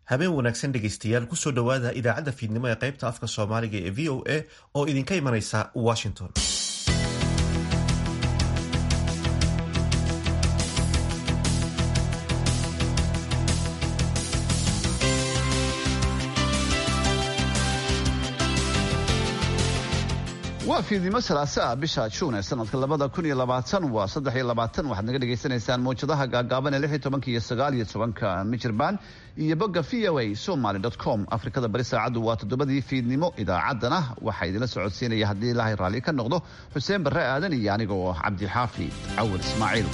habeen wanaagsan dhegaystayaal kusoo dhowaada idaacadda fiidnimo ee qaybta afka soomaaliga ee v o a oo idinka imanaysa washington waa fiidnimo salaasaa bisha juun ee sanadka labada kun iyo labaatan waa saddex iyo labaatan waxaad naga dhagaysanaysaan mawjadaha gaagaaban ee lix iyo tobanka iyo sagaal iyo tobanka mijirban iyo bogga v o a somaly com afrikada bari saacaddu waa toddobadii fiidnimo idaacaddana waxaa idinla socodsiinaya haddii ilaahay raalli ka noqdo xuseen barre aadan iyo aniga oo cabdixaafi cawar ismaaciil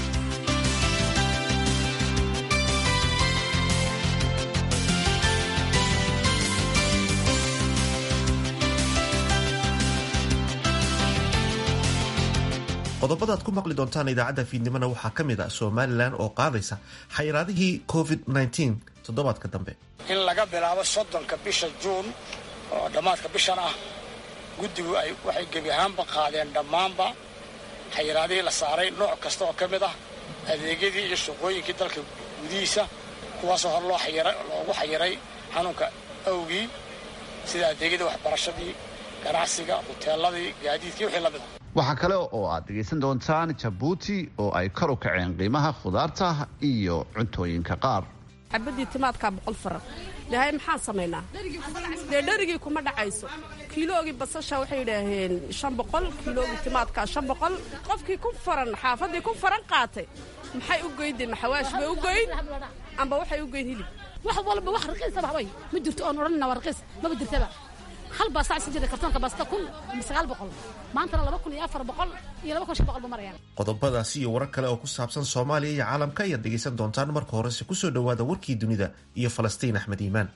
qodobada ad ku maqli doontaan idaacadda fiidnimona waxaa ka mid a somalilan oo qaadaysa xayiraadihii covid toddobaadka dambe in laga bilaabo soddonka bisha juun oo dhammaadka bishan ah guddigu ay waxay gebi ahaanba qaadeen dhammaanba xayiraadihii la saaray nooc kasta oo ka mid ah adeegyadii iyo shaqooyinkii dalka gudihiisa kuwaasoo hor loo loogu xayiray xanuunka awgii sida adeegyadii waxbarashadii ganacsiga huteeladii gaadiidkii wixii lamid a waxaa kale oo aad dhegaysan doontaan jabuuti oo ay kor u kaceen qiimaha khudaarta iyo cuntooyinka qaar xabadii timaadkaa boqol faran dhahay maxaan samaynaa dee dherigii kuma dhacayso kiiloogii basasha waxay yidhaaheen shan boqol kiiloogii timaadkaa shan boqol qofkii ku faran xaafaddii ku faran qaatay maxay u goyndeen maxawaash bay u goyn amba waxay u goyn hilib wax walba wax raqiisaba haway ma jirto oon odhanina waa raqiis maba jirtaba hal baa sacsi jira kartoonka baasta kun sagaal boqol maantana laba kun iyo afar boqol iyo laba kun shan boqol ba marayaan qodobadaasi iyo warar kale oo ku saabsan soomaaliya iyo caalamka ayaad dhegaysan doontaan marka horese kusoo dhowaada warkii dunida iyo falastiin axmed iimaan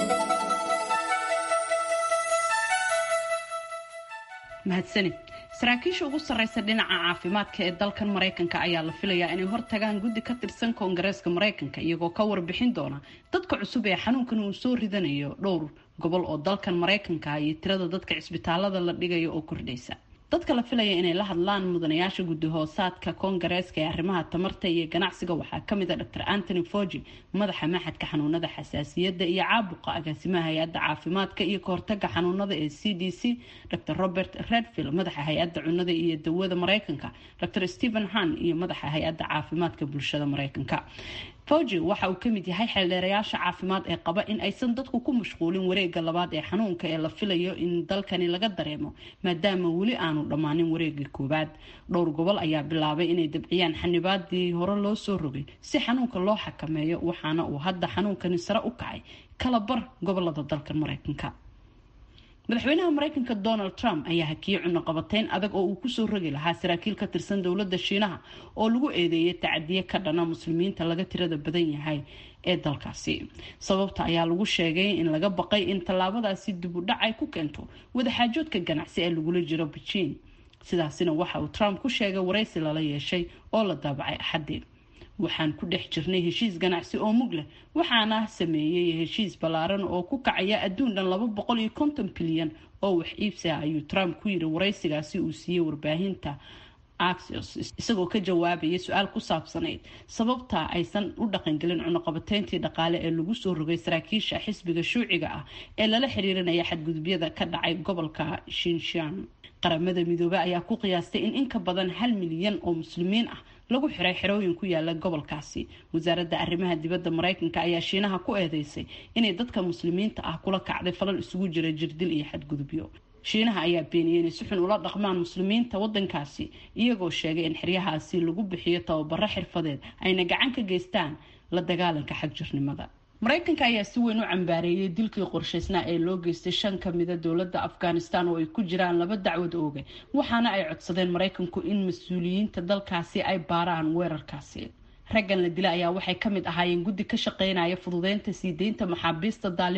mahadsanid saraakiisha ugu sarreysa dhinaca caafimaadka ee dalkan maraykanka ayaa la filayaa inay hortagaan guddi ka tirsan koongareeska maraykanka iyagoo ka warbixin doona dadka cusub ee xanuunkan uu soo ridanayo dhowr gobol oo dalkan maraykanka iyo tirada dadka cisbitaalada la dhigayo oo kordhaysa dadka la filaya inay la hadlaan mudanayaasha guddi hoosaadka koongareeska ee arrimaha tamarta iyo ganacsiga waxaa kamid a dr antony fogi madaxa maxadka xanuunada xasaasiyadda iyo caabuqa agaasimaha hay-adda caafimaadka iyo kahortaga xanuunada ee c d c dr robert redfield madaxa hay-adda cunada iyo dawada mareykanka dr stephen han iyo madaxa hay-adda caafimaadka bulshada mareykanka fogi waxa uu kamid yahay xeeldheerayaasha caafimaad ee qaba in aysan dadku ku mashquulin wareega labaad ee xanuunka ee la filayo in dalkani laga dareemo maadaama weli aanu dhammaanin wareegii koowaad dhowr gobol ayaa bilaabay inay dabciyaan xanibaadii hore loo soo rogay si xanuunka loo xakameeyo waxaana uu hadda xanuunkani sare u kacay kala bar gobolada dalkan mareykanka madaxweynaha mareykanka donald trump ayaa hakiyey cunaqabateyn adag oo uu kusoo rogi lahaa saraakiil ka tirsan dowladda shiinaha oo lagu eedeeyay tacadiye ka dhana muslimiinta laga tirada badan yahay ee dalkaasi sababta ayaa lagu sheegay in laga baqay in tallaabadaasi dib u dhac ay ku keento wadaxaajoodka ganacsi ee lagula jiro beijing sidaasina waxa uu trump ku sheegay waraysi lala yeeshay oo la daabacay axadii waxaan ku dhex jirnay heshiis ganacsi oo mug leh waxaana sameeyey heshiis ballaaran oo ku kacaya adduun dhan laba boqol iyo konton bilyan oo wax iibsi ah ayuu trump ku yiri waraysigaasi uu siiyey warbaahinta axios isagoo ka jawaabaya su-aal ku saabsanayd sababta aysan u dhaqangelin cunuqabateyntii dhaqaale ee lagu soo rogay saraakiisha xisbiga shuuciga ah ee lala xiriirinaya xadgudubyada ka dhacay gobolka shinshan qaramada midoobey ayaa ku qiyaastay in in ka badan hal milyan oo muslimiin ah lagu xiray xerooyin ku yaala gobolkaasi wasaaradda arrimaha dibadda mareykanka ayaa shiinaha ku eedeysay inay dadka muslimiinta ah kula kacday falal isugu jira jirdil iyo xadgudubyo shiinaha ayaa beeniyey inay si xun ula dhaqmaan muslimiinta wadankaasi iyagoo sheegay in xeryahaasi lagu bixiyo tababaro xirfadeed ayna gacan ka geystaan la dagaalanka xagjirnimada mareykanka ayaa si weyn u cambaareeyay dilkii qorshaysnaa ee loo geystay shan ka mida dowladda afghanistan oo ay ku jiraan laba dacwad ooge waxaana ay codsadeen mareykanku in mas-uuliyiinta dalkaasi ay baaraan weerarkaasi raggan la dila ayaa waxay ka mid ahaayeen guddi ka shaqeynaya fududeynta sii deynta maxaabiista daalibaan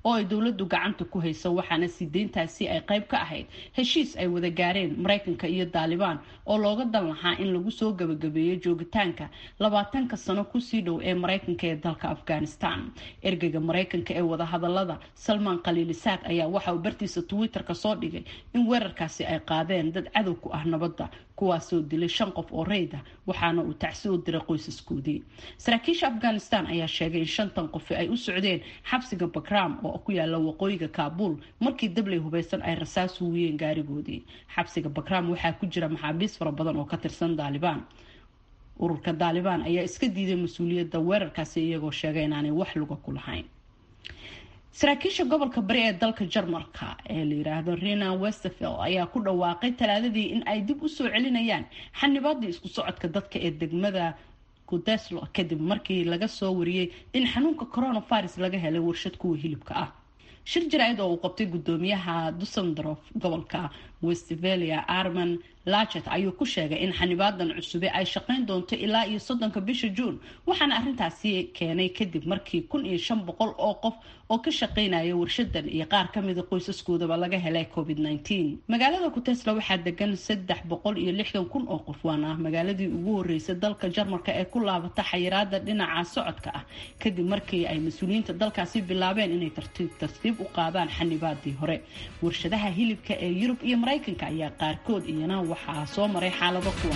oo ay dowladdu gacanta ku hayso waxaana sii deyntaasi ay qayb ka ahayd heshiis ay wada gaareen maraykanka iyo daalibaan oo looga dan lahaa in lagu soo gabagabeeyo joogitaanka labaatanka sano kusii dhow ee maraykanka ee dalka afghanistan ergeyga maraykanka ee wadahadalada salmaan khaliilisaad ayaa waxa uu bartiisa twitter-ka soo dhigay in weerarkaasi ay qaadeen dad cadow ku ah nabadda kuwaasoo dilay shan qof oo rayda waxaana uu tacsi u diray qoysaskoodii saraakiisha afghanistan ayaa sheegay in shantan qofi ay u socdeen xabsiga bakram oo ku yaala waqooyiga kaabul markii dabley hubeysan ay rasaas huwiyeen gaarigoodii xabsiga bakram waxaa ku jira maxaabiis fara badan oo ka tirsan daalibaan ururka daalibaan ayaa iska diiday mas-uuliyadda weerarkaasi iyagoo sheegay inaanay wax luga ku lahayn saraakiisha gobolka bari ee dalka jarmalka ee la yiraahdo rena westerfield ayaa ku dhawaaqay talaadadii in ay dib usoo celinayaan xanibaadii isku socodka dadka ee degmada kudeslo kadib markii laga soo wariyey in xanuunka coronavirus laga helay warshad kuwa hilibka ah shir jaraa'id oo uu qabtay gudoomiyaha dusendorf gobolka westphalia arman lachet ayuu ku sheegay in xanibaadan cusube ay shaqeyn doonto ilaa iyo soddonka bisha juun waxaana arrintaasi keenay kadib markii kun iyo shan boqol oo qof oo ka shaqeynaya warshadan iyo qaar kamida qoysaskoodaba laga helay covid nteen magaalada kutesla waxaa degan saddex boqol iyo lixdan kun oo qof waana magaaladii ugu horeysay dalka jarmalka ee ku laabata xayiraada dhinaca socodka ah kadib markii ay mas-uuliyiinta dalkaasi bilaabeen inay tartiib tartiib u qaadaan xanibaadii hore warshadaha hilibka ee yurub iyo maraykanka ayaa qaarkood iyana waxaa soo maray xaalado kuwan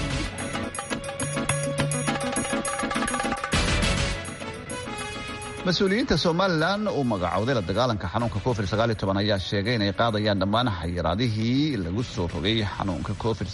mas-uuliyiinta somalilan uu magacowday la dagaalanka xanuunka covid ayaa sheegay inay qaadayaan dhammaan xayiraadihii lagu soo rogay xanuunka covid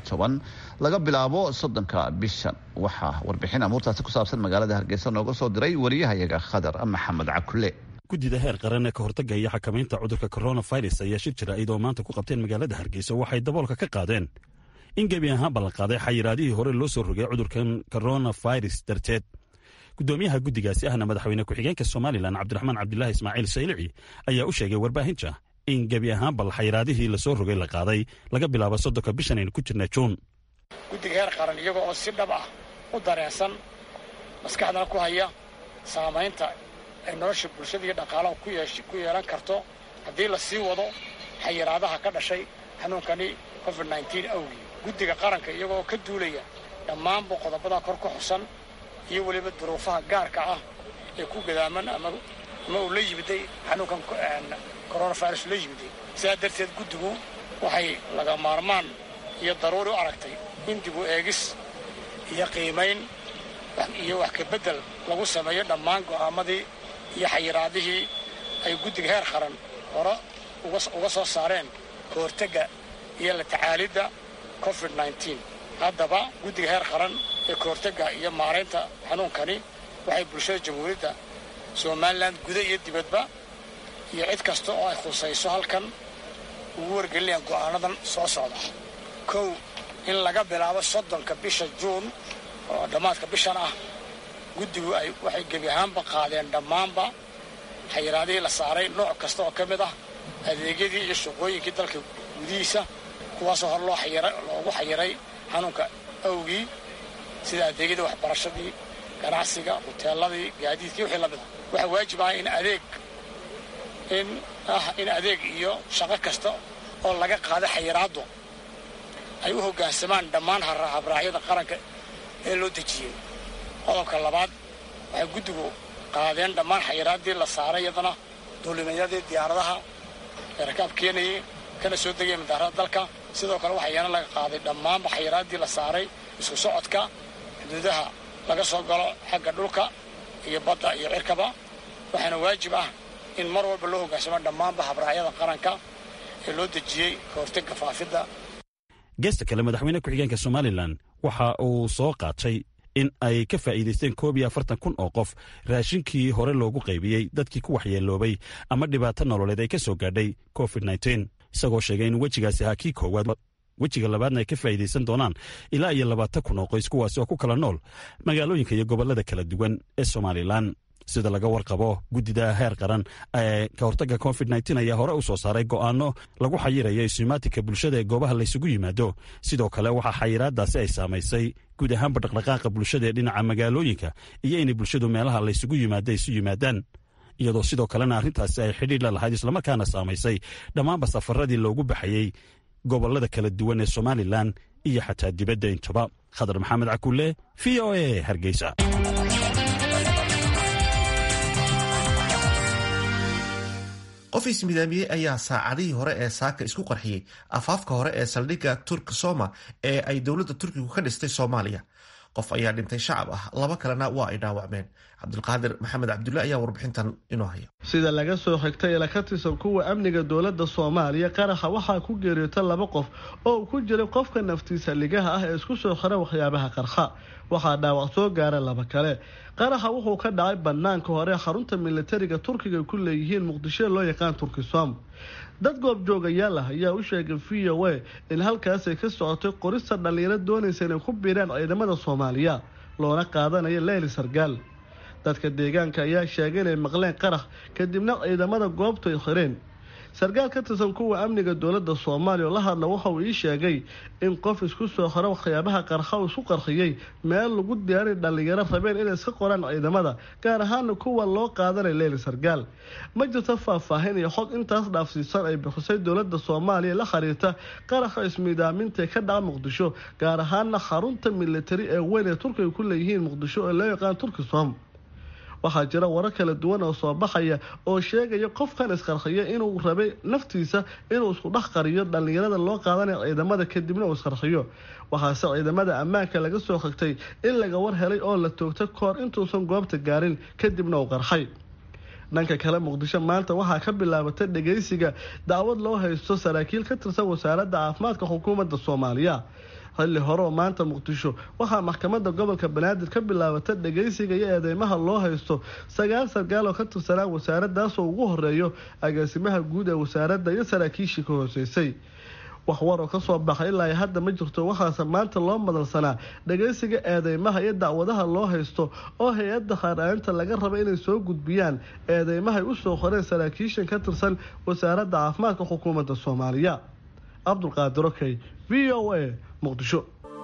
laga bilaabo soddonka bishan waxaa warbixin amuurtaasi ku saabsan magaalada hargeysa nooga soo diray wariyahayaga khadar maxamed cakule guddida heer qaran ee ka hortagga iyo xakamaynta cudurka coronavirus ayaa shir jira iyadoo maanta ku qabteen magaalada hargeysa waxay daboolka ka qaadeen in gebi ahaan ballanqaaday xayiraadihii hore loo soo rogay cudurkan coronavirus darteed gudoomiyaha guddigaasi ahna madaxweyne ku-xigeenka somalilan cabdiraxmaan cabdilaahi ismaaciil saylici ayaa u sheegay warbaahinta in gebi ahaan bal xayiraadihii lasoo rogay la qaaday laga bilaabo soddonka bishan aynu ku jirna juun guddiga heer qaran iyaga oo si dhab ah u dareensan maskaxdana ku haya saamaynta ay nolosha bulshada iyo dhaqaalaha ku yeelan karto haddii la sii wado xayiraadaha ka dhashay xanuunkani covid awgii guddiga qaranka iyagoo ka duulaya dhammaanba qodobada kor ku xusan iyo weliba duruufaha gaarka ah ee ku gadaaman ama uu la yimiday xanuunkan coronavirus la yimiday sidaa darteed guddigu waxay laga maarmaan iyo daruuri u aragtay in dib u eegis iyo qiimayn iyo wax kabeddel lagu sameeyo dhammaan go'aamadii iyo xayiraadihii ay guddiga heer qaran hore uga soo saareen ka hortagga iyo la tacaalidda covid haddaba guddiga heer qaran ee ka hortagga iyo maaraynta xanuunkani waxay bulshada jamhuuriyadda somalilan guda iyo dibadba iyo cid kasta oo ay khusayso halkan ugu wargelinayaan go'aanadan soo socda kow in laga bilaabo soddonka bisha juun oo dhammaadka bishan ah guddigu ay waxay gebi ahaanba qaadeen dhammaanba xayiraadihii la saaray nooc kasta oo ka mid ah adeegyadii iyo shaqooyinkii dalka gudihiisa kuwaasoo hor loo loogu xayiray xanuunka awgii sida adeegyadii waxbarashadii ganacsiga huteeladii gaadiidkii wixii la mid ah waxaa waajib ah in adeeg in ah in adeeg iyo shaqo kasta oo laga qaada xayiraaddu ay u hoggaansamaan dhammaan habraacyada qaranka ee loo dejiyey qodobka labaad waxay guddigu qaadeen dhammaan xayiraaddii la saaray iyadana duulimayadii diyaaradaha ee rakaab keenayay kana soo degaya madaarada dalka sidoo kale waxaa iyana laga qaaday dhammaanba xayiraaddii la saaray isku socodka xuduudaha laga soo galo xagga dhulka iyo badda iyo cirkaba waxaana waajib ah in mar walba loo hoggaansamo dhammaanba habraacyada qaranka ee loo dejiyey ka hortagga faafidda geesta kale madaxweyne ku-xigeenka somalilan waxa uu soo qaatay in ay ka faa'iidaysteen koob iyo afartan kun oo qof raashinkii hore loogu qaybiyey dadkii ku waxyeeloobay ama dhibaato nololeed ay ka soo gaadhay covid nteen isagoo sheegay in wejigaasi ahaa kii koowaad wejiga labaadna ay ka faa'iidaysan doonaan ilaa iyo labaatan kun oo qoys kuwaasi oo ku kala nool magaalooyinka iyo gobollada kala duwan ee somalilan sida laga warqabo guddida heer qaran ee ka hortagga covid nteen ayaa hore u soo saaray go'aano lagu xayirayo isumaatinka bulshada ee goobaha laysugu yimaado sidoo kale waxaa xayiraadaasi ay saamaysay guud ahaanba dhaqdhaqaaqa bulshada ee dhinaca magaalooyinka iyo inay bulshadu meelaha laysugu yimaado isu yimaadaan iyadoo sidoo kalena arrintaasi ay xidhiir la lahayd islamarkaana saamaysay dhammaanba safaradii loogu baxayey gobollada kala duwan ee somalilan iyo xataa dibadda intaba khadar maxamed cakulle v o a hargeysa qof ismidaamiyey ayaa saacadihii hore ee saaka isku qarxiyey afaafka hore ee saldhigga turk soma ee ay dowladda turkigu ka dhistay soomaaliya qof ayaa dhintay shacab ah laba kalena waa ay dhaawacmeen cabdulqaadir maxamed cabdulle ayaa warbixintan inoo haya sida laga soo xigtay ila ka tirsan kuwa amniga dowladda soomaaliya qaraxa waxaa ku geeriyoota laba qof oo uu ku jiray qofka naftiisa ligaha ah ee isku soo xira waxyaabaha qarxa waxaa dhaawac soo gaara laba kale qaraxa wuxuu ka dhacay banaanka hore xarunta militariga turkiga ku leeyihiin muqdisho loo yaqaan turkisom dad goobjoogayaal ah ayaa u sheegay v o a in halkaasay ka socotay qorista dhallinyaro doonaysa inay ku biiraan ciidamada soomaaliya loona qaadanayo leyli sargaal dadka deegaanka ayaa sheegay inay maqleen qarax kadibna ciidamada goobtu ay xireen sarkaal ka tirsan kuwa amniga dowladda soomaaliya oo la hadla waxa uu ii sheegay in qof isku soo xiro waxyaabaha qarxa uu isku qarxiyey meel lagu diyaaray dhallinyaro rabeen inay iska qoraan ciidamada gaar ahaana kuwa loo qaadanay leyli sargaal ma jirto faahfaahin iyo xog intaas dhaafsiisan ay bixisay dowladda soomaaliya la xiriirta qaraxa ismiidaaminta ee ka dhaca muqdisho gaar ahaana xarunta militari ee weyn ee turkiga ku leeyihiin muqdisho ee loo yaqaan turkisom waxaa jira warar kala duwan oo soo baxaya oo sheegaya qofkan isqarxiya inuu rabay naftiisa inuu isku dhex qariyo dhallinyarada loo qaadanaya ciidamada kadibna uu isqarxiyo waxaase ciidamada ammaanka laga soo xigtay in laga war helay oo la toogtay kahor intuusan goobta gaarin kadibna uu qarxay dhanka kale muqdisho maanta waxaa ka bilaabatay dhageysiga dacwad loo haysto saraakiil ka tirsan wasaaradda caafimaadka xukuumadda soomaaliya xilli hore oo maanta muqdisho waxaa maxkamadda gobolka banaadir ka bilaabata dhageysiga iyo eedeymaha loo haysto sagaal sarkaal oo ka tirsanaa wasaaraddaasoo ugu horeeyo agaasimaha guud ee wasaaradda iyo saraakiishii ka hooseysay wax war oo kasoo baxay ilaa hadda ma jirto waxaase maanta loo madalsanaa dhageysiga eedeymaha iyo dacwadaha loo haysto oo hay-adda haaraainta laga raba inay soo gudbiyaan eedeymahay usoo qoreen saraakiishan ka tirsan wasaaradda caafimaadka xukuumadda soomaaliya cabdulqaadir okey v o a muqdisho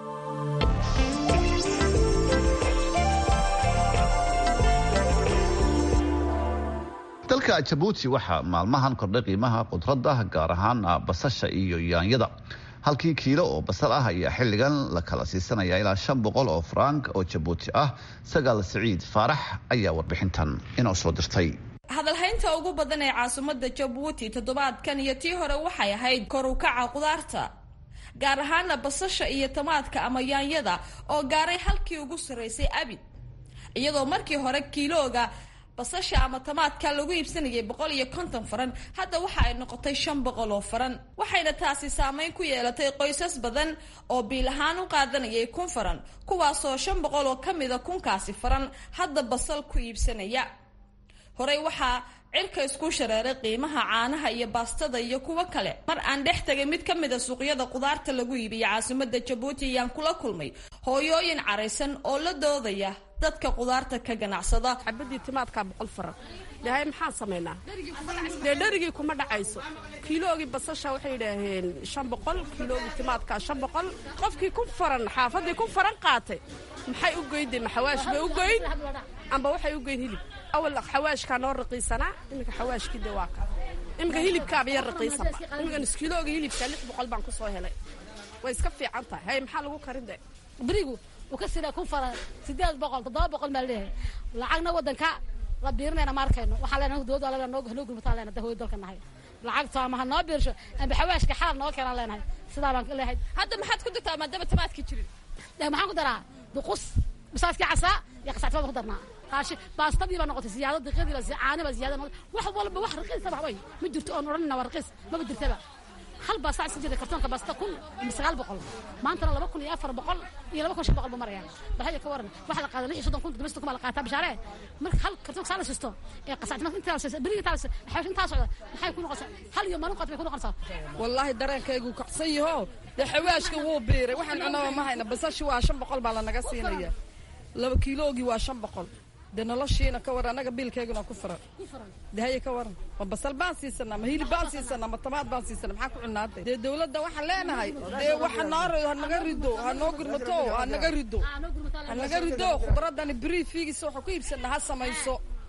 dalka jabuuti waxaa maalmahan kordhay qiimaha khudradda gaar ahaan basasha iyo yaanyada halkii kiilo oo basal ah ayaa xilligan la kala siisanaya ilaa shan boqol oo frank oo jabuuti ah sagaal siciid faarax ayaa warbixintan inoo soo dirtay hadalhaynta ugu badan ee caasimadda jabuuti toddobaadkan iyo tii hore waxay ahayd kor u kaca khudaarta gaar ahaana basasha iyo tamaadka ama yaanyada oo gaaray halkii ugu sarraysay abid iyadoo markii hore kiilooga basasha ama tamaadka lagu iibsanayay boqol iyo konton faran hadda waxa ay noqotay shan boqol oo faran waxayna taasi saameyn ku yeelatay qoysas badan oo biil ahaan u qaadanayay kun faran kuwaasoo shan boqol oo ka mida kunkaasi faran hadda basal ku iibsanaya horey waxaa cirka isku shareeray qiimaha caanaha iyo baastada iyo kuwo kale mar aan dhex tagay mid ka mid a suuqyada khudaarta lagu iibiya caasimada jabuuti ayaan kula kulmay hooyooyin caraysan oo la doodaya dadka khudaarta ka ganacsada xabadii timaadkaa boqol faran dhahay maxaan samaynaa dee dherigii kuma dhacayso kiiloogii basasha waxay yidhaaheen shan boqol kiiloogii timaadkaa shan boqol qofkii ku faran xaafadii ku faran qaatay maxay u goyn de maxawaash bay u goyn amba waxay u goyn hilib awal xawaashkaa noo raqiisanaa iminka xawaashkii de waa ka iminka hilibkaaba yar raqiisanba iminka niskiilooga hilibka lix boqol baan ku soo helay way iska fiican tahay hay maxaa lagu karin de berigu uu ka sida kun faran sideed boqol toddoba boqol maa leeyahay lacagna waddanka la biirinayna ma arkayno waxaa leenahay dowladda alaga noo noo gurmataan leenahay dahooy dalka nahay lacagto ama ha noo biirsho amba xawaashka xaal noo keenaan leenahay sidaa baan leeyahay hadda maxaad ku dirtaa maadaama tamaadkii jirin de maxaan ku daraa duqus bisaaskii casaa iyo qasacti baan ku darnaa qaashi baastadii baa noqotay siyaado diqadii baa caani baa siyaada noqotay wax walba wax raqiis ba way ma jirto oon odhanina waa raqiis maba jirtaba hal baa sac sijida kartoonka baasta kun iyo sagaal boqol maantana laba kun iyo afar boqol iyo laba kun shan boqol buu maraya bahaya ka waran waxa la qaada lix iyo soddon kun toddoba soddon kun baa la qaataa bishaare marka hal kartoonka saa la sisto ee qasacti marka intaa la beriga intaa xawash intaa socda maxay ku noqonaysaa hal iyo maalin qaat bay ku noqonaysaa wallaahi dareenkaygu kacsan yaho dee xawaashka wuu biiray waxaan cunaba ma hayna basashi waa shan boqol baa lanaga siinaya laba kiiloogii waa shan boqol dee noloshiina ka waran annaga biilkayguna ku furan dahaye ka waran ma basal baan siisanaa ma hilib baan siisanaa ma tamaad baan siisanaa maxaa ku cunaaday dee dowladda waxaan leenahay dee waxa noo hanaga rido ha noo gurmato ha naga rido ha naga rido khudradani brii fiigisa waxa ku iibsanaa ha samayso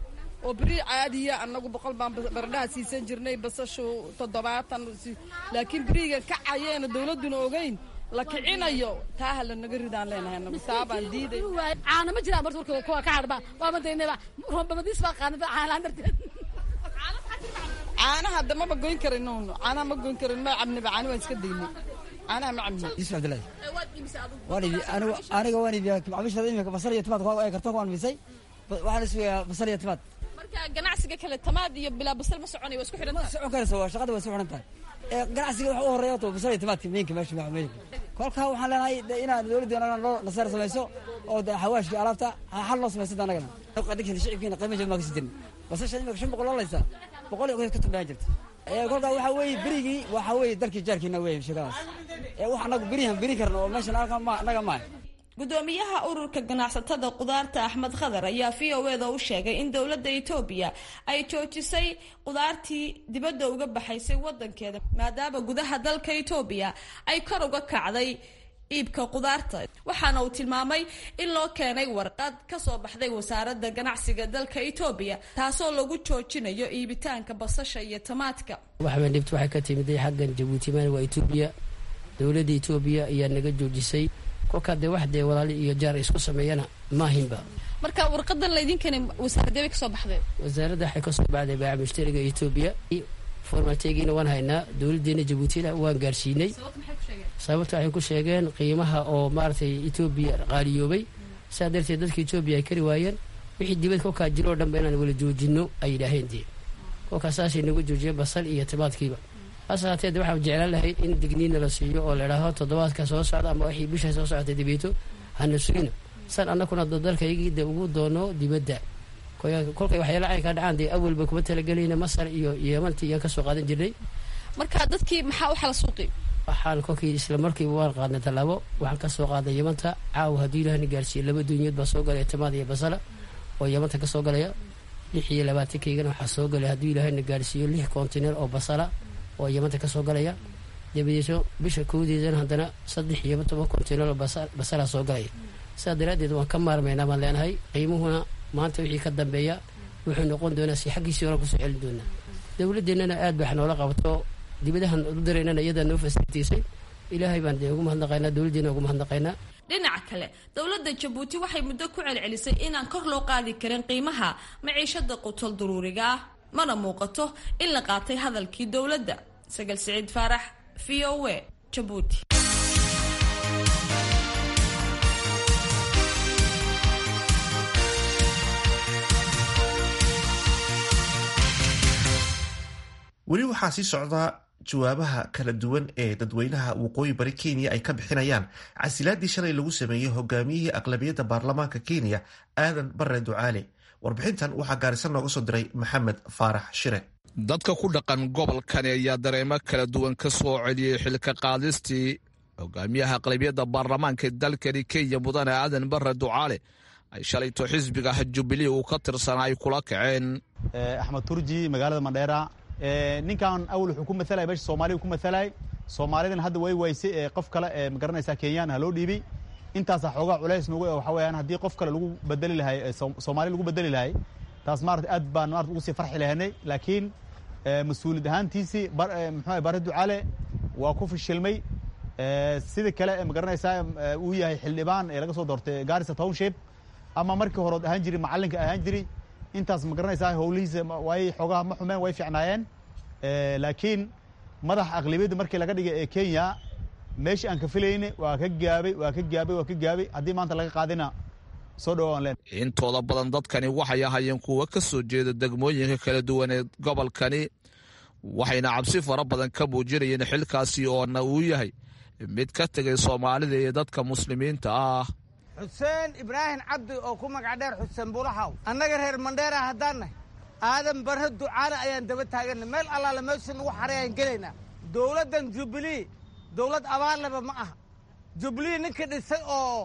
oo beri caadiya annagu boqol baan baradhaha siisan jirnay basashu toddobaatan laakiin beriga kacayeena dawladduna ogeyn la kicinayo taa ha lanaga ridaan leenahay anagu taa baan diiday caana ma jiraan marka warka kuwa ka hadhba waa madaynaba rombamadiis baa qaanada caanaan darteed caanaha hadda maba goyn karin caanaha ma goyn karin ma cabniba caani waan iska daynay caanaha ma cabni yusuf cabdillahi waan ibi anigu aniga waan ibi macmiishada imika basal iyo timaad ee kartoonka waan misay waxaan isugayaa basal iyo timaad marka ganacsiga kale tamaad iyo bilaa basal ma soconay waa isku xidhan tahay socon karaysa waa shaqada waa isku xidhan tahay ee ganacsiga waxa u horeeya to basal iyo timaadka meenka meesha macmeenka kolkaa waxaan leenahay inaad dowladdeena loo nasaar samayso oo xawaashkii alaabta xal loo samayso anagana adigsan shicibkiina qiimo jaban maa kasi jirin basasha imika shan boqol loolaysa boqol iyo ka tumbaan jirta kolkaa waxaa weeye berigii waxaa weeye dalkii jaarkiina weeye shaqadaas ee wax anagu berihan beri karna oo meeshan anaga maaha gudoomiyaha ururka ganacsatada qudaarta axmed khadar ayaa v o eda u sheegay in dowladda etoobiya ay joojisay qudaartii dibadda uga baxaysay wadankeeda maadaama gudaha dalka etoobiya ay kor uga kacday iibka qudaarta waxaana uu tilmaamay in loo keenay warqad kasoo baxday wasaaradda ganacsiga dalka etoobiya taasoo lagu joojinayo iibitaanka basasha iyo tamaadka waxbaan dhibta waxay ka timiday xaggan jabuuti maan waa etoobiya dowladda etoobiya ayaa naga joojisay kolkaa dee wax dee walaali iyo jaar isku sameeyana maahinba marka warqadan laydinkani wasaaradee bay kasoo baxday wasaaradda waxay kasoo baxday baaca mushtariga etoobiya formateegiina waan haynaa dowladdeena jabuutina waan gaarsiinay sababta waxay ku sheegeen qiimaha oo maaragtay etoobiya qaaliyoobay saa darteed dadka etoobiya ay kari waayeen wixii dibad kolkaa jiro oo dhanba inaan wala joojino ay yidhaaheen dee kolkaa saasay nagu joojiyeen basal iyo timaadkiiba hase haateed waxaan jeclaan lahayd in digniina la siiyo oo la idhaaho toddobaadka soo socda ama wixii bisha soo socotay dibeeto hana sugina san annakuna dalkaygii de ugu doono dibadda kolkay waxyaala caynkaa dhacaan dee awalba kuma talagelayna masar iyo yeemantii iyaan kasoo qaadan jirnay marka dadkii maxaa u xala suuqi waxaan kolkii isla markiiba waan qaadnay tallaabo waxaan kasoo qaadnay yamanta caawa haddii ilaahna gaarsiiye laba duunyood baa soo galaya timaad iyo basala oo yamanta kasoo galaya lix iyo labaatankeygan waxaa soo galaya haddii ilaahna gaarsiiyo lix kontineer oo basala oo yamanta kasoo galaya dabadeeto bisha kowdeedana haddana saddex iyo toban kontineer oo basala soo galaya sidaa daraaddeed waan ka maarmaynaa baan leenahay qiimuhuna maanta wixii ka dambeeya wuxuu noqon doonaa si xaggiisii hore kusoo celin doonaa dowladeennana aad ba wax noola qabato dibadahan u diraynana iyadaa noo fasilitaysay ilaahay baan dee ugu mahadnaqaynaa dowladdeena ugu mahadnaqaynaa dhinaca kale dowladda jabuuti waxay muddo ku celcelisay inaan kor loo qaadi karin qiimaha maciishada qutol duruuriga ah mana muuqato in la qaatay hadalkii dowladda sagal siciid faarax v o a jabuuti weli waxaa sii socdaa jawaabaha kala duwan ee dadweynaha waqooyi bari kenya ay ka bixinayaan casilaadii shalay lagu sameeyey hogaamiyihii aqlabiyadda baarlamaanka kenya aadan bare ducaale warbixintan waxaa gaarisan nooga soo diray maxamed faarax shire dadka ku dhaqan gobolkani ayaa dareemo kala duwan ka soo celiyey xilka qaadistii hogaamiyaha aqlabiyadda baarlamaanka dalkani kenya mudane aadan bare ducaale ay shalayto xisbiga jubilee uu ka tirsanaa ay kula kaceen axmed turji magaalada mandheera ninkan awal wuxuu ku matalay meesha soomaaliya ku matalay soomaalidan hadda way waysay ee qof kale ee magaranaysaa kenyaan ha loo dhiibay intaasa xoogaa culays nagu waxa weeyaan haddii qof kale lagu bedeli lahay soomaali lagu bedeli lahay taas maarata aad baan maarata ugu sii farxi lahaynay laakiin mas-uuliyad ahaantiisii muxuu bare ducaale waa ku fishilmay sida kale magaranaysaa uu yahay xildhibaan ee laga soo doortay garissa township ama markii hore ahaan jiri macallinka ahaan jiri intaas ma garanaysaa howlihiisa way xoogaha ma xumeen way fiicnaayeen laakiin madax aqlabiyadda markii laga dhigay ee kenya meeshii aan ka filayne waa ka gaabay waa ka gaabay waa ka gaabay haddii maanta laga qaadina soo dhawaan leen intooda badan dadkani waxay ahaayeen kuwa ka soo jeeda degmooyinka kala duwan ee gobolkani waxayna cabsi fara badan ka muujinayeen xilkaasi oona uu yahay mid ka tegay soomaalida iyo dadka muslimiinta ah xuseen ibraahim cabdi oo ku magac dheer xuseen bulaxaw annaga reer mandheera haddaan nahay aadan barre ducaale ayaan daba taaganna meel allaale meesha nagu xaray ayaan gelaynaa dowladdan jubilee dowlad abaarleba ma aha jubilee ninka dhisay oo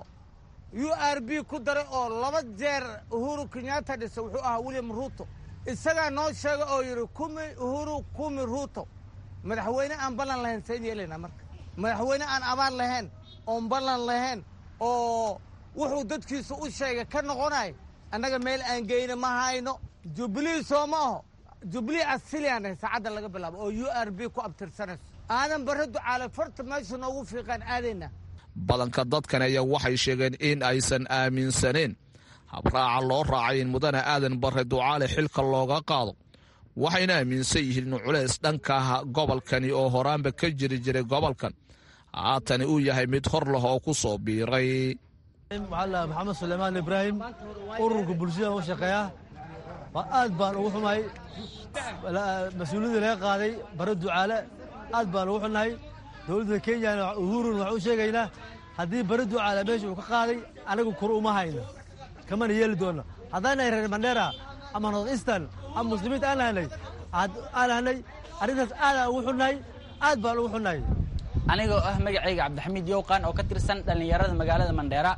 u r b ku daray oo laba jeer uhuru kenyatta dhisay wuxuu ahaa william ruuto isagaa noo sheega oo yidhi kumi uhuru kumi ruuto madaxweyne aan ballan lahayn sayn yeelaynaa marka madaxweyne aan abaar lahayn oon ballan lahayn oo wuxuu dadkiisu u sheegay ka noqonay annaga meel aan geyna ma hayno jubilee soo ma aho jubilee asiliyaanah saacadda laga bilaabo oo u r b ku abtirsanayso aadan barre ducaale farta meesha noogu fiiqaan aadayna badanka dadkan ayaa waxay sheegeen in aysan aaminsaneen habraaca loo raacay in mudane aadan barre ducaale xilka looga qaado waxayna aaminsan yihiin in culeys dhanka gobolkani oo horaanba ka jiri jiray gobolkan haatani uu yahay mid hor leh oo ku soo biiray waxaa maxamed suleymaan ibraahim ururka bulshada u shaqeeya aad baan ugu xumahay mas-uuliyadii laga qaaday bare ducaale aad baan ugu xunnahay dowladda kenyana uhurun waxaan u sheegaynaa haddii bare ducaale meesha uu ka qaaday anagu kor uma hayno kamana yeeli doonno haddaanay reer mandheera ama north eastern ama muslimiinta aan lahanay aan lahanay arrintaas aadaan ugu xunnahay aad baan ugu xunnahay anigoo ah magacayga cabdixamiid yowqan oo ka tirsan dhallinyarada magaalada mandheera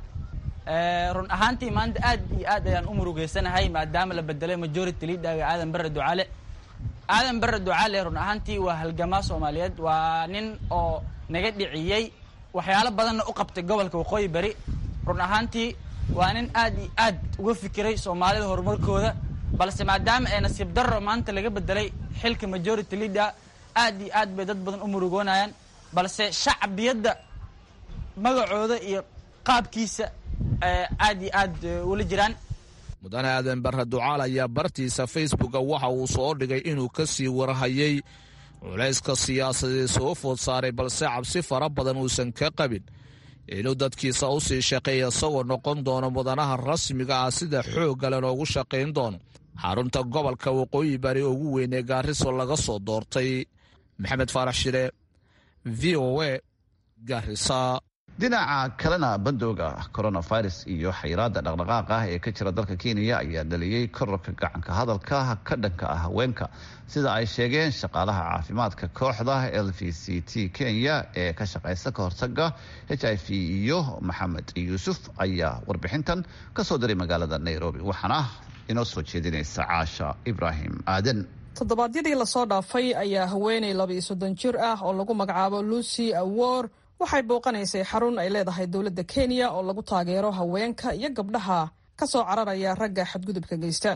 run ahaantii maanta aad iyo aad ayaan u murugeysanahay maadaama la bedelay majority leaderga aadan barre ducaale aadan barre ducaale run ahaantii waa halgamaa soomaaliyeed waa nin oo naga dhiciyey waxyaalo badanna u qabtay gobolka waqooyi bari run ahaantii waa nin aad iyo aad uga fikiray soomaalida horumarkooda balse maadaama ee nasiib darro maanta laga bedelay xilka majority leader aad iyo aad bay dad badan u murugoonayaan balse shacbiyadda magacooda iyo qaabkiisa aad iyo aad ula jiraan mudane aadan barre ducaal ayaa bartiisa facebooka waxa uu soo dhigay inuu ka sii warhayay culayska siyaasadeed soo food saaray balse cabsi fara badan uusan ka qabin inuu dadkiisa u sii shaqeeya isagoo noqon doono mudanaha rasmiga ah sida xooggale loogu shaqayn doono xarunta gobolka waqooyi bari ugu weyn ee gaariso laga soo doortay maxamed faarax shire v o a garisa dhinaca kalena bandooga coronavirus iyo xayiraada dhaqdhaqaaqa ah ee ka jira dalka kenya ayaa dhaliyey kororka gacanka hadalka ka dhanka ah haweenka sida ay sheegeen shaqaalaha caafimaadka kooxda l v c t kenya ee ka shaqeysa ka hortaga h i v iyo maxamed yuusuf ayaa warbixintan kasoo diray magaalada nairobi waxaana inoo soo jeedinaysa caasha ibraahim aadan toddobaadyadii lasoo dhaafay ayaa haweeney laba-iyo soddon jir ah oo lagu magacaabo lucy awor waxay booqanaysay xarun ay leedahay dowladda kenya oo lagu taageero haweenka iyo gabdhaha ka soo cararaya ragga xadgudubka geysta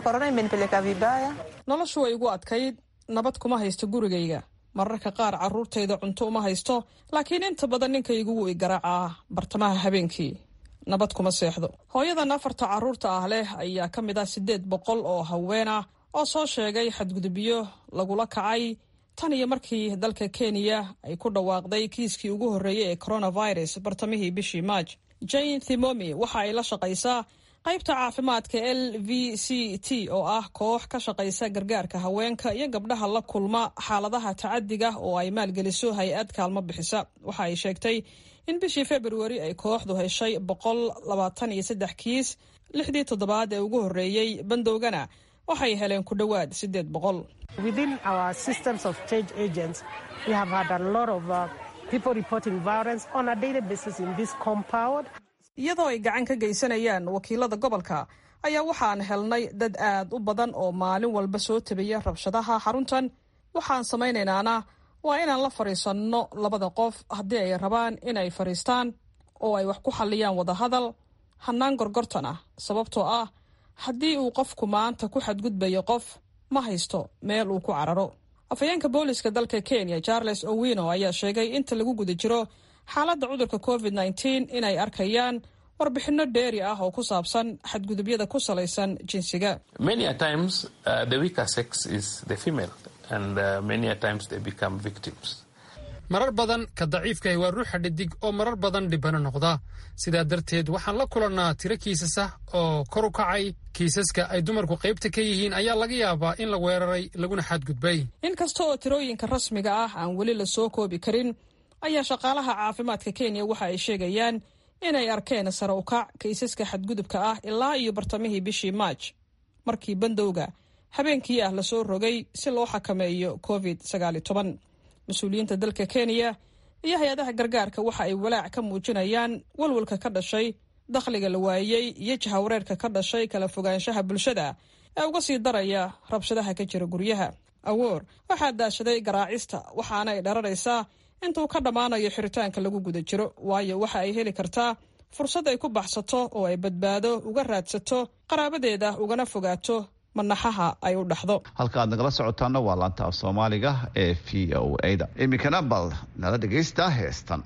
noloshu way igu adkayd nabad kuma haysto gurigayga mararka qaar carruurtayda cunto uma haysto laakiin inta badan ninkaygu wuu i garaacaa bartamaha habeenkii nabad kuma seexdo hooyadan afarta carruurta ah leh ayaa ka mid ah siddeed boqol oo haween ah oo soo sheegay xadgudubyo lagula kacay tan iyo markii dalka kenya ay ku dhawaaqday kiiskii ugu horreeyey ee coronavirus bartamihii bishii maaj jane thimomi waxa ay la shaqaysaa qaybta caafimaadka l v c t oo ah koox ka shaqaysa gargaarka haweenka iyo gabdhaha la kulma xaaladaha tacadiga oo ay maalgeliso hay-ad kaalmo bixisa waxa ay sheegtay in bishii februari ay kooxdu heshay boqol labaatan iyo saddex kiis lixdii toddobaad ee ugu horreeyey bandowgana waxay heleen ku dhowaad siddeed boqol iyadoo ay gacan ka geysanayaan wakiilada gobolka ayaa waxaan helnay dad aad u badan oo maalin walba soo tabaya rabshadaha xaruntan waxaan samaynaynana waa inaan la fadhiisanno labada qof haddii ay rabaan inay fadhiistaan oo ay wax ku xalliyaan wadahadal hannaan gorgortan ah sababtoo ah haddii uu qofku maanta ku xadgudbayo qof ma haysto meel uu ku cararo afhayeenka booliska dalka kenya charles owino ayaa sheegay inta lagu guda jiro xaaladda cudurka covid nteen inay arkayaan warbixinno dheeri ah oo ku saabsan xadgudubyada ku salaysan jinsiga marar badan ka daciifkahi waa ruuxa dhidig oo marar badan dhibano noqda sidaa darteed waxaan la kulannaa tiro kiisas ah oo kor u kacay kiisaska ay dumarku qaybta ka yihiin ayaa laga yaabaa in la weeraray laguna xadgudbay inkasta oo tirooyinka rasmiga ah aan weli la soo koobi karin ayaa shaqaalaha caafimaadka kenya waxa ay sheegayaan inay arkeen sare u kac kiisaska xadgudubka ah ilaa iyo bartamihii bishii maaj markii bandowga habeenkii ah lasoo rogay si loo xakameeyo covid mas-uuliyiinta dalka kenya iyo hay-adaha gargaarka waxa ay walaac ka muujinayaan walwalka ka dhashay dakhliga la waayey iyo jahawareerka ka dhashay kala fogaanshaha bulshada ee uga sii daraya rabshadaha ka jira guryaha awoor waxaa daashaday garaacista waxaana ay dhararaysaa intuu ka dhammaanayo xiritaanka lagu guda jiro waayo waxa ay heli kartaa fursad ay ku baxsato oo ay badbaado uga raadsato qaraabadeeda ugana fogaato manaxaha ay u dhaxdo halka aad nagala socotaana waa laanta af soomaaliga ee v o a da iminkana bal nala dhegaysta heestan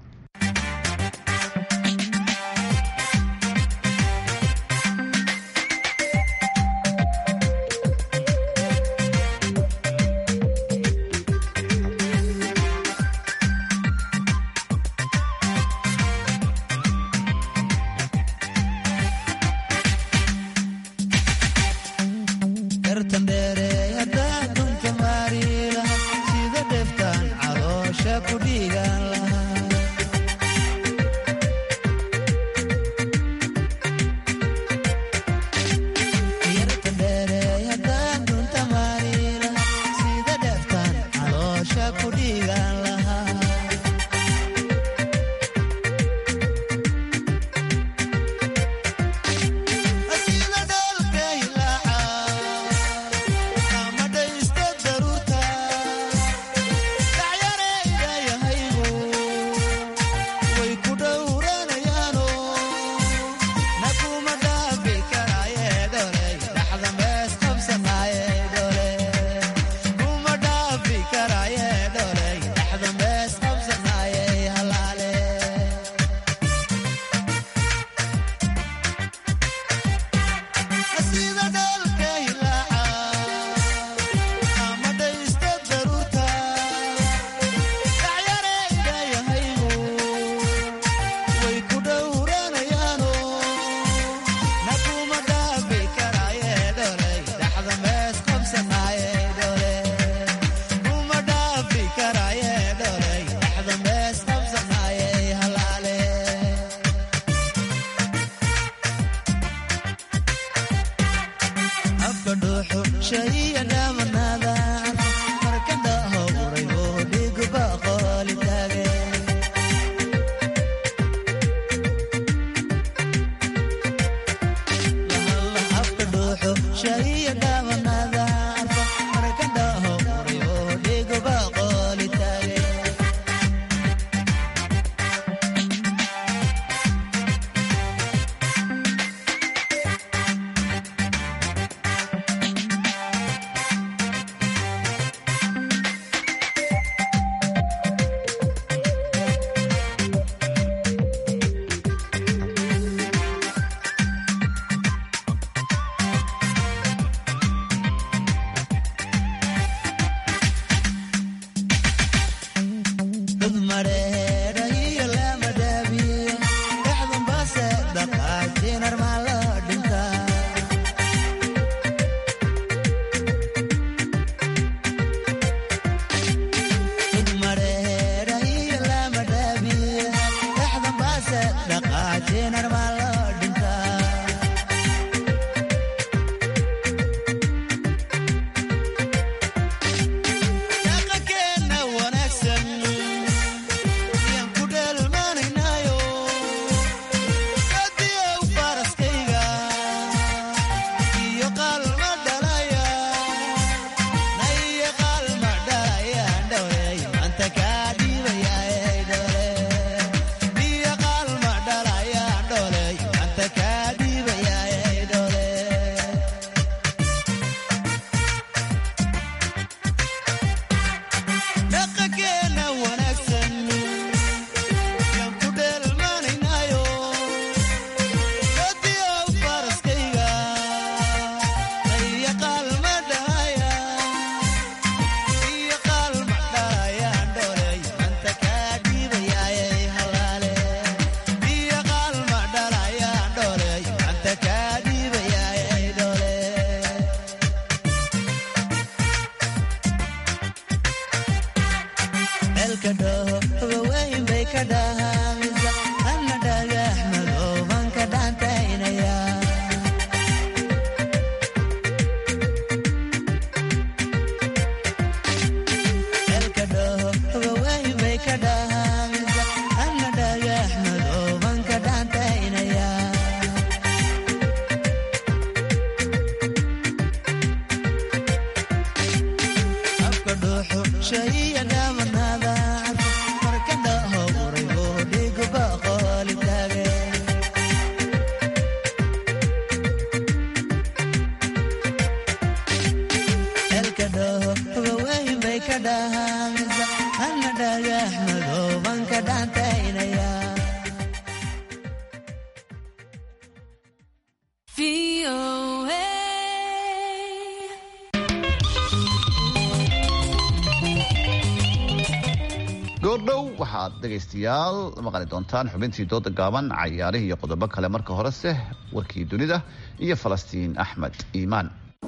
goordhow waxaad dhegaystayaal maqli doontaan xubintii dooda gaaban cayaarihii iyo qodobo kale marka horese warkii dunida iyo falastiin axmed iimaan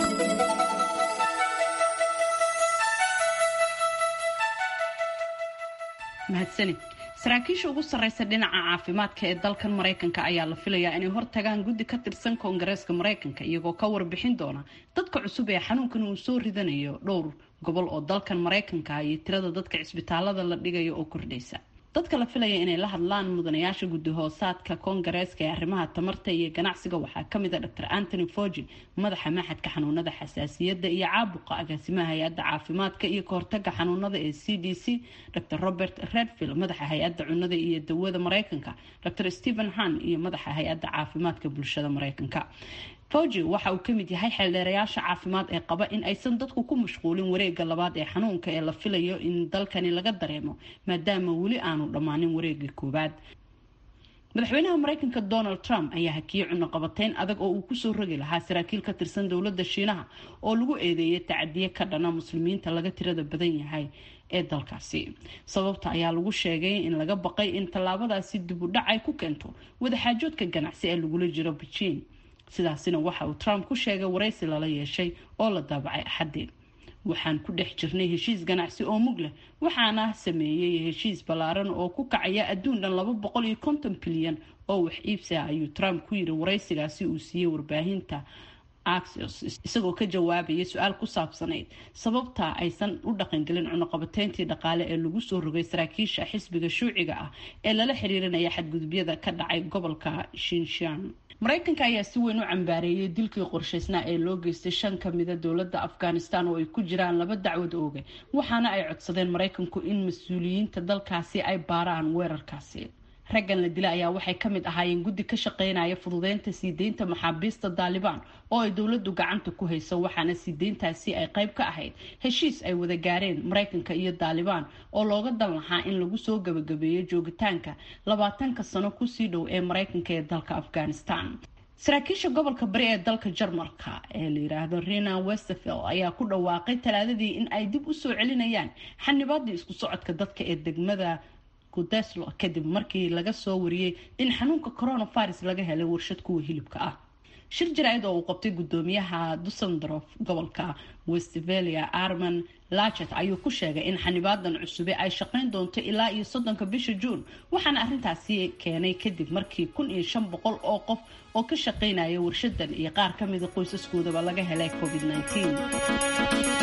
mahadsanid saraakiisha ugu sarreysa dhinaca caafimaadka ee dalkan maraykanka ayaa la filayaa inay hortagaan guddi ka tirsan koongareeska maraykanka iyagoo ka warbixin doona dadka cusub ee xanuunkan uu soo ridanayo dhowr gobol oo dalkan maraykanka iyo tirada dadka cisbitaalada la dhigayo oo kordhaysa dadka la filaya inay la hadlaan mudanayaasha guddi hoosaadka koongareeska ee arrimaha tamarta iyo ganacsiga waxaa kamid a dr antony fogi madaxa maxadka xanuunada xasaasiyadda iyo caabuqa agaasimaha hay-adda caafimaadka iyo kahortaga xanuunada ee c d c dr robert redfield madaxa hay-adda cunada iyo dawada mareykanka dr stephen han iyo madaxa hay-adda caafimaadka bulshada mareykanka fogi waxa uu kamid yahay xeeldheerayaasha caafimaad ee qaba in aysan dadku ku mashquulin wareega labaad ee xanuunka ee la filayo in dalkani laga dareemo maadaama weli aanu dhammaanin wareegii koowaad madaxweynaha mareykanka donald trump ayaa hakiyey cunoqabateyn adag oo uu kusoo rogi lahaa saraakiil ka tirsan dowladda shiinaha oo lagu eedeeyay tacadiye ka dhana muslimiinta laga tirada badan yahay ee dalkaasi sababta ayaa lagu sheegay in laga baqay in tallaabadaasi dib u dhac ay ku keento wadaxaajoodka ganacsi ee lagula jiro beijing sidaasina waxa uu trump ku sheegay waraysi lala yeeshay oo la daabacay axadii waxaan ku dhex jirnay heshiis ganacsi oo mug leh waxaana sameeyey heshiis ballaaran oo ku kacaya adduun dhan laba boqol iyo konton bilyan oo wax iibsi ah ayuu trump ku yiri waraysigaasi uu siiyey warbaahinta axios isagoo ka jawaabaya su-aal ku saabsanayd sababta aysan u dhaqangelin cunuqabateyntii dhaqaale ee lagu soo rogay saraakiisha xisbiga shuuciga ah ee lala xiriirinaya xadgudubyada ka dhacay gobolka shinshan mareykanka ayaa si weyn u cambaareeyay dilkii qorshaysnaa ee loo geystay shan kamida dowladda afghanistan oo ay ku jiraan laba dacwad ooge waxaana ay codsadeen mareykanku in mas-uuliyiinta dalkaasi ay baaraan weerarkaasi raggan la dila ayaa waxay ka mid ahaayeen guddi ka shaqeynaya fududeynta sii deynta maxaabiista daalibaan oo ay dowladdu gacanta ku hayso waxaana sii deyntaasi ay qayb ka ahayd heshiis ay wada gaareen mareykanka iyo daalibaan oo looga dan lahaa in lagu soo gabagabeeyo joogitaanka labaatanka sano kusii dhow ee mareykanka ee dalka afghanistan saraakiisha gobolka bari ee dalka jarmalka ee la yiraahdo rena westerfield ayaa ku dhawaaqay talaadadii in ay dib u soo celinayaan xanibaadii isku socodka dadka ee degmada kudeslo kadib markii laga soo wariyey in xanuunka coronavirus laga helay warshad kuwa hilibka ah shir jaraa'id oo uu qabtay gudoomiyaha dusendorf gobolka westphalia arman lachet ayuu ku sheegay in xanibaadan cusube ay shaqeyn doonto ilaa iyo soddonka bisha juun waxaana arrintaasi keenay kadib markii kun iyo shan boqol oo qof oo ka shaqeynaya warshadan iyo qaar ka mida qoysaskoodaba laga helay covid -19.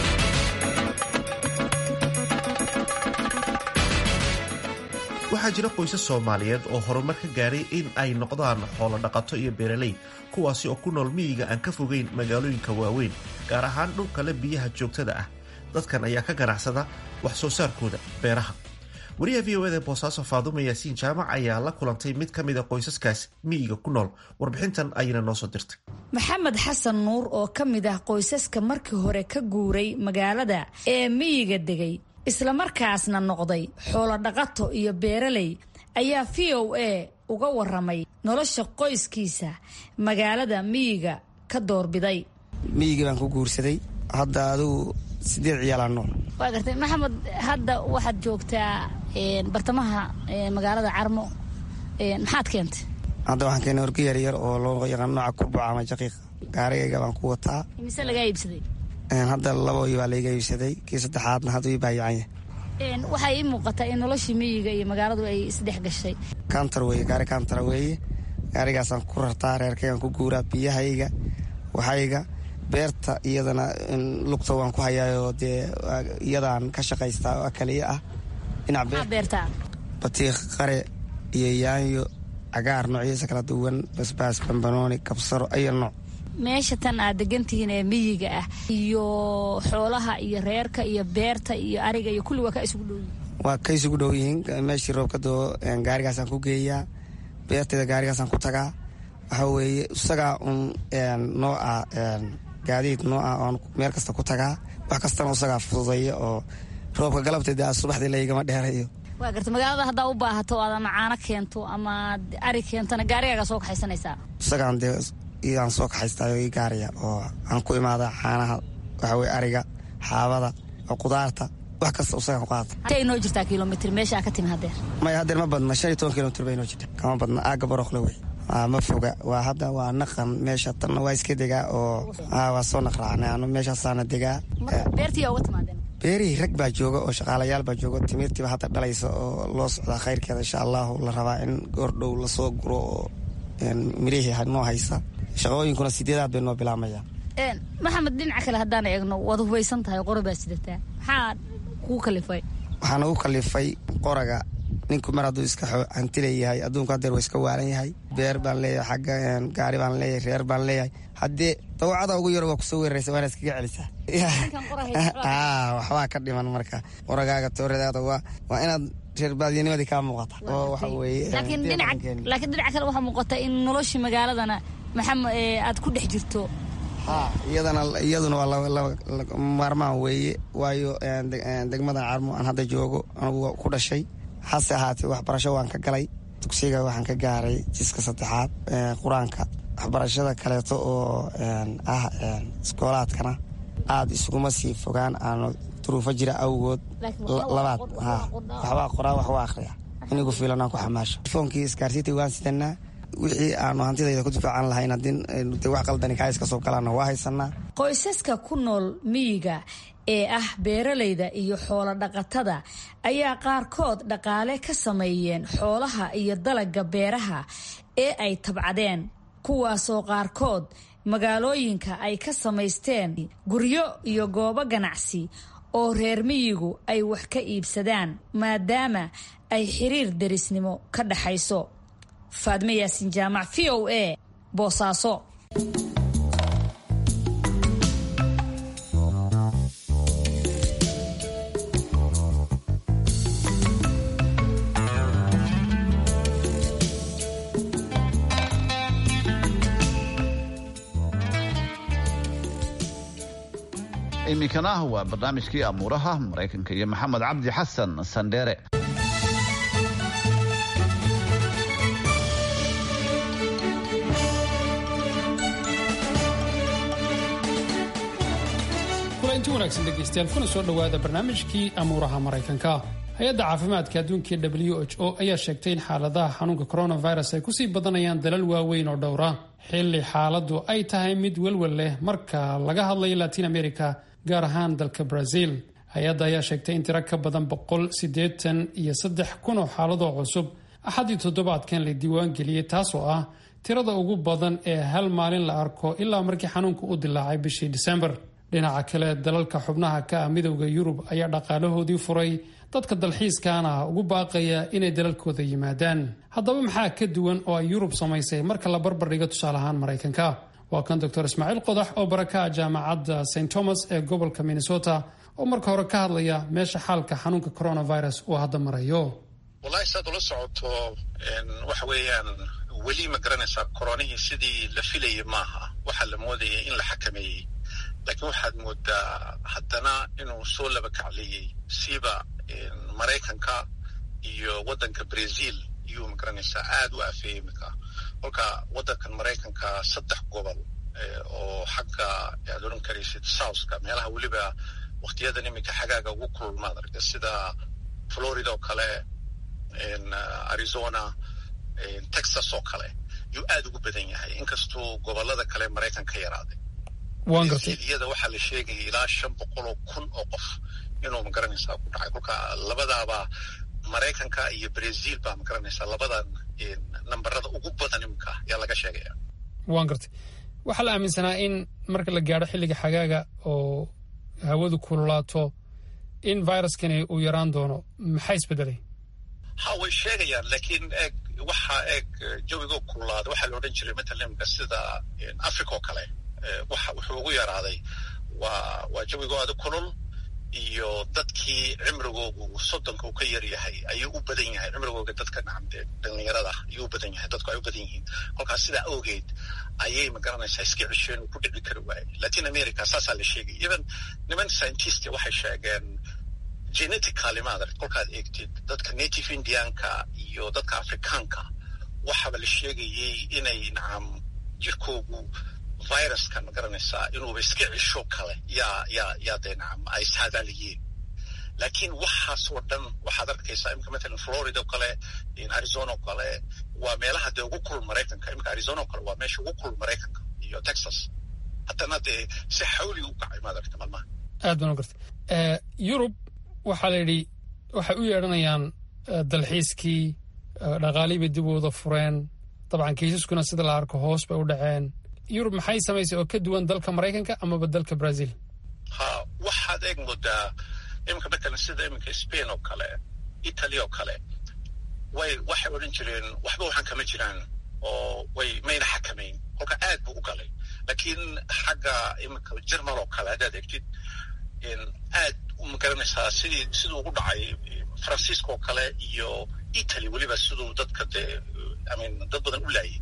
waxaa jira qoysas soomaaliyeed oo horumar ka gaaray in ay noqdaan xoolo dhaqato iyo beeraley kuwaasi oo ku nool miyiga aan ka fogeyn magaalooyinka waaweyn gaar ahaan dhulkale biyaha joogtada ah dadkan ayaa ka ganacsada wax soo saarkooda beeraha wariyaha v o eda boosaaso faadumo yaasiin jaamac ayaa la kulantay mid ka mid a qoysaskaas miyiga ku nool warbixintan ayayna noo soo dirtay maxamed xasan nuur oo ka mid ah qoysaska markii hore ka guuray magaalada ee miyiga degay islamarkaasna noqday xoolo dhaqato iyo beeraley ayaa v o a uga waramay nolosha qoyskiisa magaalada miyiga ka doorbiday miyigii baan ku guursaday hadda adugu sideed ciyaalaan nool waa gartay maxamed hadda waxaad joogtaa bartamaha magaalada carmo maxaad keentay hadda waxaan keenay orga yar yar oo loo yaqaan nooca kurbaca ama jaqiiq gaarigayga baan ku wataa mise lagaa iibsaday hadda laboi baa layga iibsaday kii saddexaadna hadda ii baayacanya waxaa ii muuqataa in noloshii miyiga iyo magaaladu ay isdhex gashay kantar weye gaari kantara weeye gaarigaasaan ku rartaa reerkaygaan ku guuraa biyahayga waxayga beerta iyadana lugta waan ku hayaayoo dee iyadaan ka shaqaystaa oo kaliya ah dhinac beertaa batiiq qare iyo yaanyo cagaar noocyadiisa kala duwan basbaas bambanooni kabsaro ayo nooc meesha tan aad degantihiin ee miyiga ah iyo xoolaha iyo reerka iyo beerta iyo ariga iyo kulli waa ka isugu dhow yihiin waa ka isugu dhow yihiin meeshii roobka doo gaarigaasaan ku geeyaa beertayda gaarigaasaan ku tagaa waxa weeye isagaa un noo ah gaadiid noo ah oon meel kasta ku tagaa wax kastana isagaa fududeeya oo roobka galabteeda subaxdii laygama dheerayo waa garta magaalada haddaa u baahato aad ama caano keento ama ari keentona gaarigaaga soo kaxaysanaysaa isagaan dee iyaan soo kaxaystaayo ii gaariya oo aan ku imaada caanaha waxa weye ariga xaabada oo qudaarta wax kasta isagaan ku qaata intay inoo jirtaa kilomitr meesha ka timi hadeer maya hadeer ma badna shan iyo toban kilomitr bay inoo jirta kama badna aaga barookle wey ma foga waa hadda waa naqan meesha tanna waa iska degaa oo waa soo naqraacnay anu meeshaasaana degaa beertii uga timaadeen beerihii rag baa jooga oo shaqaalayaal baa jooga timirtiiba hadda dhalaysa oo loo socdaa khayrkeeda insha allahu la rabaa in goordhow lasoo guro oo mirihii noo haysa shaqooyinkuna sideedaad bay noo bilaamayaan maxamed dhinaca kale haddaan eegno waad hubaysan tahay qori baa sidataa maxaa kuu kalifay waxaa nagu kalifay qoraga ninku mar hadduu iska hanti leeyahay adduunku hadeer waa iska waalan yahay beer baan leeyahay xagga gaari baan leeyahay reer baan leeyahay haddee dawacada ugu yaro waa kusoo weeraraysa waana iskaga celisaa waxbaa ka dhiman marka qoragaaga tooradaada waa waa inaad reer baadiyanimadii kaa muuqata oo waxa weeye laakiin dhinaca kale waxaa muuqata in noloshii magaaladana maxamed aad ku dhex jirto iyadana iyaduna waa maarmaan weeye waayo degmada carmo aan hadda joogo anugu ku dhashay hase ahaatee waxbarasho waan ka galay dugsiga waxaan ka gaaray jiska saddexaad qur-aanka waxbarashada kaleeto oo ah iskoolaadkana aada isuguma sii fogaan aanu duruufo jira awgood labaad waxbaa qoraa wax waa akhriya inigu fiilan aan ku xamaasho telefoonkii isgaarsiinta waan sidanaa wixii aanu hantidayda ku difaacan lahayn haddii wax qaldani kaa iska soo galaana waa haysanaa qoysaska ku nool miyiga ee ah beeralayda iyo xoolo dhaqatada ayaa qaarkood dhaqaale ka sameeyeen xoolaha iyo dalagga beeraha ee ay tabcadeen kuwaasoo qaarkood magaalooyinka ay ka samaysteen guryo iyo goobo ganacsi oo reer miyigu ay wax ka iibsadaan maadaama ay xiriir derisnimo ka dhaxayso faadme yaasin jaamac v o a boosaaso iminkana waa barnaamijkii amuuraha maraykanka iyo maxamed cabdi xasan sandheere kulanti wanaagsan dhegaystayaal kuna soo dhowaada barnaamijkii amuuraha maraykanka hay-adda caafimaadka adduunka w h o ayaa sheegtay in xaaladaha xanuunka coronavirus ay kusii badanayaan dalal waaweyn oo dhowra xilli xaaladdu ay tahay mid welwel leh marka laga hadlayo latiin america gaar ahaan dalka brazil hay-adda ayaa sheegtay in tiro ka badan boqol siddeetan iyo saddex kun oo xaaladoo cusub axadii toddobaadkan la diiwaangeliyey taasoo ah tirada ugu badan ee hal maalin la arko ilaa markii xanuunka u dilaacay bishii disembar dhinaca kale dalalka xubnaha ka ah midowda yurub ayaa dhaqaalahoodii furay dadka dalxiiskaana ugu baaqaya inay dalalkooda yimaadaan haddaba maxaa ka duwan oo ay yurub samaysay marka la barbardhigo tusaale ahaan maraykanka waa kan doctor ismaaciil qodax oo barakaha jaamacadda st thomas ee gobolka minnesota oo marka hore ka hadlaya meesha xaalka xanuunka coronavirus uu hadda marayo wallahi saad ula socoto waxa weeyaan weli ma garanaysaa koronihii sidii la filayay maaha waxaa la moodaya in la xakameeyey laakiin waxaad moodaa haddana inuu soo laba kacliyey siba maraykanka iyo waddanka brazil iyuu magaranaysaa aada u afeeyey iminka kolka waddankan maraykanka saddex gobol oo xagga aad odhan karaysid southka meelaha weliba waktiyadan iminka xagaaga ugu kululmaad aragta sida florida oo kale arizona texas oo kale yuu aada ugu badan yahay inkastuu gobolada kale maraykan ka yaraaday iyada waxaa la sheegaya ilaa shan boqol oo kun oo qof inuu magaranaysaa ku dhacay kolka labadaaba maraykanka iyo brazil baa magaranaysaa labadan nambarada ugu badan iminka ayaa laga sheegaya waan gartay waxaa la aaminsanaa in marka la gaadho xilliga xagaaga oo hawadu kululaato in viruskani uu yaraan doono maxaa isbedelay ha way sheegayaan laakiin eeg waxaa eeg jawigoo kululaada waxaa la odhan jiray matalan imika sida africa oo kale waxa wuxuu ugu yaraaday waa waa jawigoo aada kulul iyo dadkii cimrigoogu soddonka uu ka yar yahay ayuu u badan yahay cimrigooga dadka nacamde dhalinyarada ayuu u badan yahay dadku ay u badan yihiin kolkaas sidaa awgeed ayay magaranaysaa iska cesheen uu ku dhici kari waayey latin america saasaa la sheegay even niman scientist waxay sheegeen genetically maadar kolkaad eegtid dadka native indianka iyo dadka afrikaanka waxaaba la sheegayey inay nacam jirkoogu viruska ma garanaysaa inuuba iska cisho kale yaa yaa yaa dee nacam ay saadaaliyeen laakiin waxaasoo dhan waxaad arkaysaa imika matalan florida oo kale arizona oo kale waa meelaha dee ugu kulul maraykanka imika arizona oo kale waa meesha ugu kulul maraykanka iyo texas haddana dee si xawli u kacay maad aragta maalmaha aad baan u gartay yurub waxaa la yidhi waxay u yeedhanayaan dalxiiskii dhaqaalii bay dib wada fureen dabcan kiisaskuna sida la arko hoos bay u dhaceen yurub maxay samaysay oo ka duwan dalka maraykanka amaba dalka brazil ha waxaad eeg moodaa iminka matalan sida iminka spain oo kale italy oo kale way waxay odhan jireen waxba waxaan kama jiraan oo way mayna xakamayn kolka aad buu u galay laakiin xagga iminka jermal oo kale haddaad egtid aad ma garanaysaa sidii siduu ugu dhacay faransiiska oo kale iyo italy weliba siduu dadka dee imean dad badan u laayay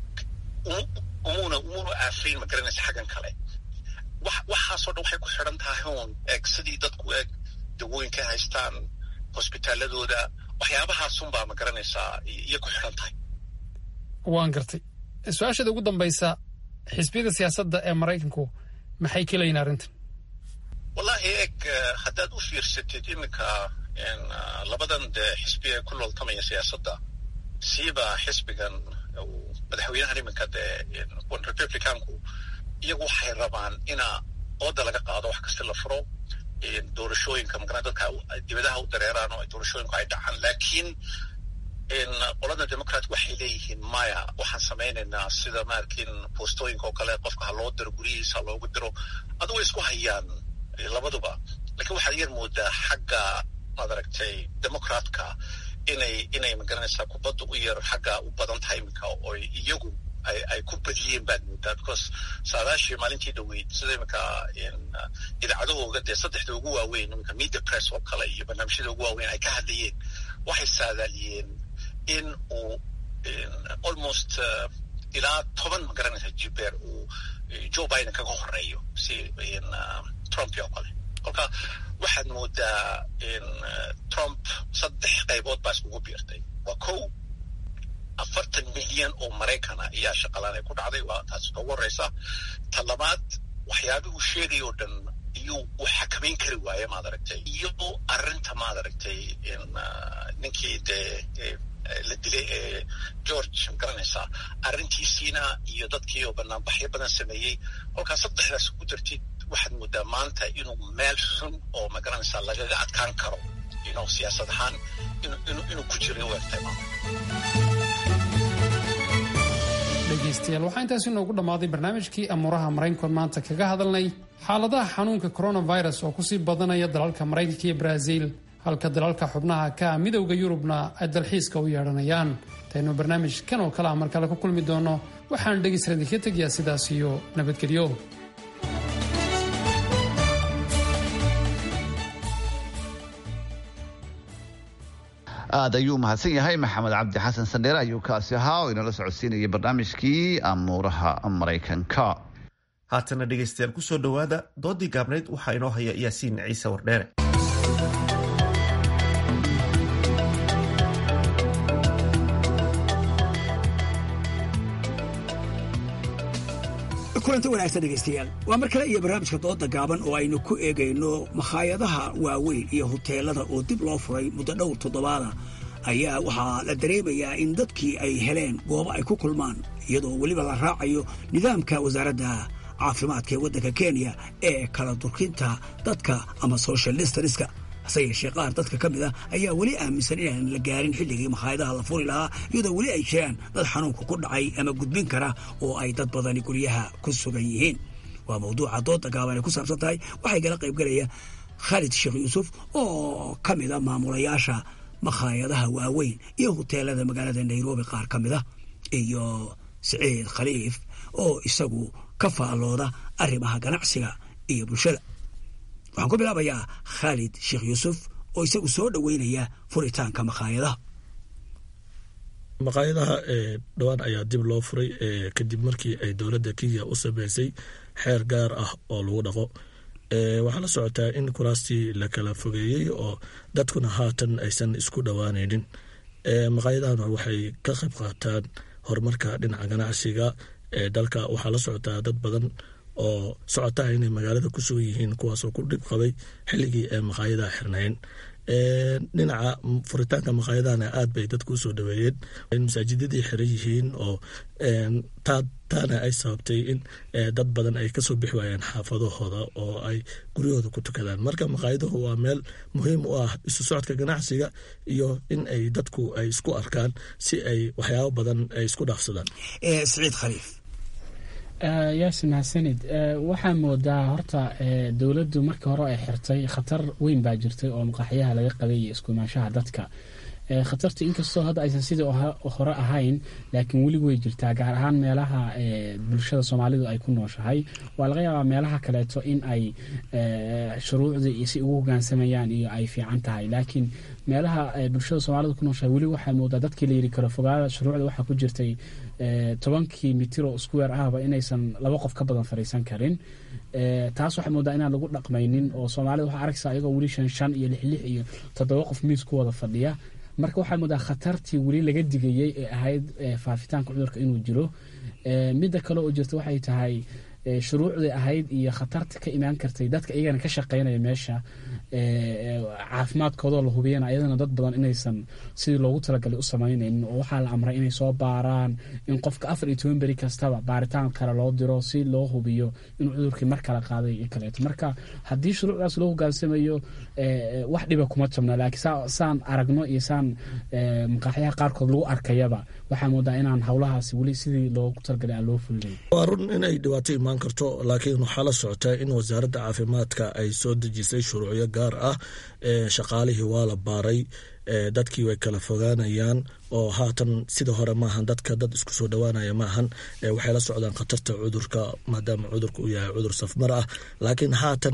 umuna umuna aafayn ma garanaysa xaggan kale wax waxaasoo dhan waxay ku xidhan tahay un eeg sidii dadku eeg dawooyinka haystaan hosbitaaladooda waxyaabahaasunbaa ma garanaysaa iyo ku xidhan tahay waan gartay su-aasheeda ugu dambaysa xisbiyada siyaasadda ee maraykanku maxay ka leeyihin arrintan wallahi eeg haddaad u fiirsatid iminka labadan dee xisbi ee ku looltamaya siyaasadda siiba xisbigan madaxweynahan iminka dee republicanku iyagu waxay rabaan ina ooda laga qaado wax kasta la furo doorashooyinka magana dadka dibadaha u dareeraan oo doorashooyinku ay dhacaan laakiin qolada democrat waxay leeyihiin maya waxaan samaynaynaa sida maarkin boostooyinka oo kale qofka ha loo diro guryihiisa loogu diro adu way isku hayaan labaduba lakiin waxaad yar moodaa xagga maad aragtay democratka inay inay magaranaysaa kubadda u yar xagga u badan tahay iminka oo iyagu ay ay ku badiyeen baad moodaa because saadaashii maalintii dhaweyd sida iminka idaacadahooga dee saddexda ugu waaweyn iminka media press oo kale iyo barnaamijyada ugu waaweyn ay ka hadlayeen waxay saadaaliyeen in uu almost ilaa toban magaranaysa jibeer uu joe biden kaga horeeyo si trump oo kale kolka waxaad moodaa trump saddex qaybood baa iskugu biirtay waa kow afartan milyan oo maraykan ah ayaa shaqalaan ay ku dhacday waa taasi ugu horeysa ta labaad waxyaabih uu sheegay oo dhan iyuu uu xakamayn kari waaye maad aragtay iyo arrinta maad aragtay ninkii dee la dilay ee george magaranaysaa arrintiisiina iyo dadkii oo banaanbaxyo badan sameeyey kolkaas saddexdaas ku dartid waxaad moodaa maanta inuu meel xun oo magaranaysaa lagaga adkaan karo inuu siyaasad ahaan inuu ku jiray u egtay maanta dhegaystayaal waxaa intaasi noogu dhammaaday barnaamijkii amuuraha maraykankoon maanta kaga hadalnay xaaladaha xanuunka coronavirus oo kusii badanaya dalalka maraykanka iyo brazil halka dalalka xubnaha ka midowda yurubna ay dalxiiska u yeedhanayaan taynu barnaamij kan oo kale a mar kale ku kulmi doono waxaan dhegaystayaal idinka tegayaa sidaas iyo nabadgelyo aada ayuu mahadsan yahay maxamed cabdi xasan sandheere ayuu kaasi ahaa oo inala socodsiinayay barnaamijkii amuuraha maraykanka haatana dhegaystayaal kusoo dhowaada doodii gaabnayd waxaa inoo haya yaasiin ciise wardheere kulanti wanaagsan dhegaystayaal waa mar kale iyo barnaamijka dooda gaaban oo aynu ku eegayno makhaayadaha waaweyn iyo huteelada oo dib loo furay muddo dhowr toddobaada ayaa waxaa la dareemayaa in dadkii ay heleen goobo ay ku kulmaan iyadoo weliba la raacayo nidaamka wasaaradda caafimaadka ee waddanka kenya ee kala durkinta dadka ama social distanska hase yeeshee qaar dadka ka mid a ayaa weli aaminsan inaan la gaarin xilligii makhaayadaha la furi lahaa iyadoo weli ay jiraan dad xanuunka ku dhacay ama gudbin kara oo ay dad badani guryaha ku sugan yihiin waa mawduuca dooda gaaban ay ku saabsan tahay waxay kala qaybgelaya khaalid sheekh yuusuf oo ka mid a maamulayaasha makhaayadaha waaweyn iyo huteelada magaalada nairobi qaar ka mid a iyo siciid khaliif oo isagu ka faallooda arrimaha ganacsiga iyo bulshada waxaan ku bilaabayaa khaalid sheekh yuusuf oo isagu soo dhoweynaya furitaanka makhaayadaha maqaayadaha dhowaan ayaa dib loo furay kadib markii ay dowladda kenya u sameysay xeer gaar ah oo lagu dhaqo waxaa la socotaa in kuraastii la kala fogeeyey oo dadkuna haatan aysan isku dhowaanaynin maqaayadahana waxay ka qayb qaataan horumarka dhinaca ganacsiga ee dalka waxaa la socotaa dad badan oo socotaa inay magaalada ku sugan yihiin kuwaasoo ku dhib qabay xilligii ee maqaayadaha xirnayn dhinaca furitaanka maqaayadahana aad bay dadku usoo dhaweeyeen in masaajidadii xiran yihiin oo taana ay sababtay in dad badan ay kasoo bixi waayeen xaafadahooda oo ay guryahooda ku tukadaan marka maqaayaduhu waa meel muhiim u ah isu socodka ganacsiga iyo in ay dadku ay isku arkaan si ay waxyaabo badan ay isku dhaafsadaan siciid khaliif yaasi mahadsanid waxaa moodaa horta dowladdu markii hore ay xirtay khatar weyn baa jirtay oo maqaaxyaha laga qabay iyo isku imaanshaha dadka khatarta inkastoo hadda aysan sidii hore ahayn laakiin weli way jirtaa gaar ahaan meelaha bulshada soomaalidu ay ku nooshahay waa laga yaabaa meelaha kaleeto in ay shuruucdii si ugu hogaansamayaan iyo ay fiican tahay laakiin meelaha bulshada soomaalidu ku nooshahay weli waxaa moodaa dadkii la yiri karo fogaada shuruucda waxaa ku jirtay tobankii mitir oo square ahba inaysan laba qof ka badan fadhiisan karin taas waxaa moodaa inaan lagu dhaqmaynin oo soomaalida waxaa arkaysaa iyagoo weli shan shan iyo lix lix iyo toddoba qof miis ku wada fadhiya marka waxaa moodaa khatartii weli laga digayey ee ahayd faafitaanka cudurka inuu jiro midda kale oo jirta waxay tahay shuruucdii ahayd iyo khatarta ka imaan kartay dadka iyagana ka shaqeynaya meesha caafimaadkoodoo la hubiyana ayadana dad badan inaysan sidii loogu talagalay u samaynaynin oo waxaa la amray inay soo baaraan in qofka afar iyo toban beri kastaba baaritaan kale loo diro si loo hubiyo inuu cudurkii mar kale qaaday iyo kaleeto marka haddii shuruucdaas loo hogaansamayo wax dhiba kuma jabna laakiin saan aragno iyo saan maqaaxyaha qaarkood lagu arkayaba waxaa moodaa inaan howlahaasi weli sidii loogu talagalay aan loo fulinayn waa run inay dhibaato imaan karto laakiin waxaa la socotaa in wasaaradda caafimaadka ay soo dejisay shuruucyo gaar ah shaqaalihii waa la baaray dadkii way kala fogaanayaan oo haatan sida hore maahan dadka dad isku soo dhowaanaya maahan waxay la socdaan khatarta cudurka maadaama cudurka uu yahay cudur safmar ah laakiin haatan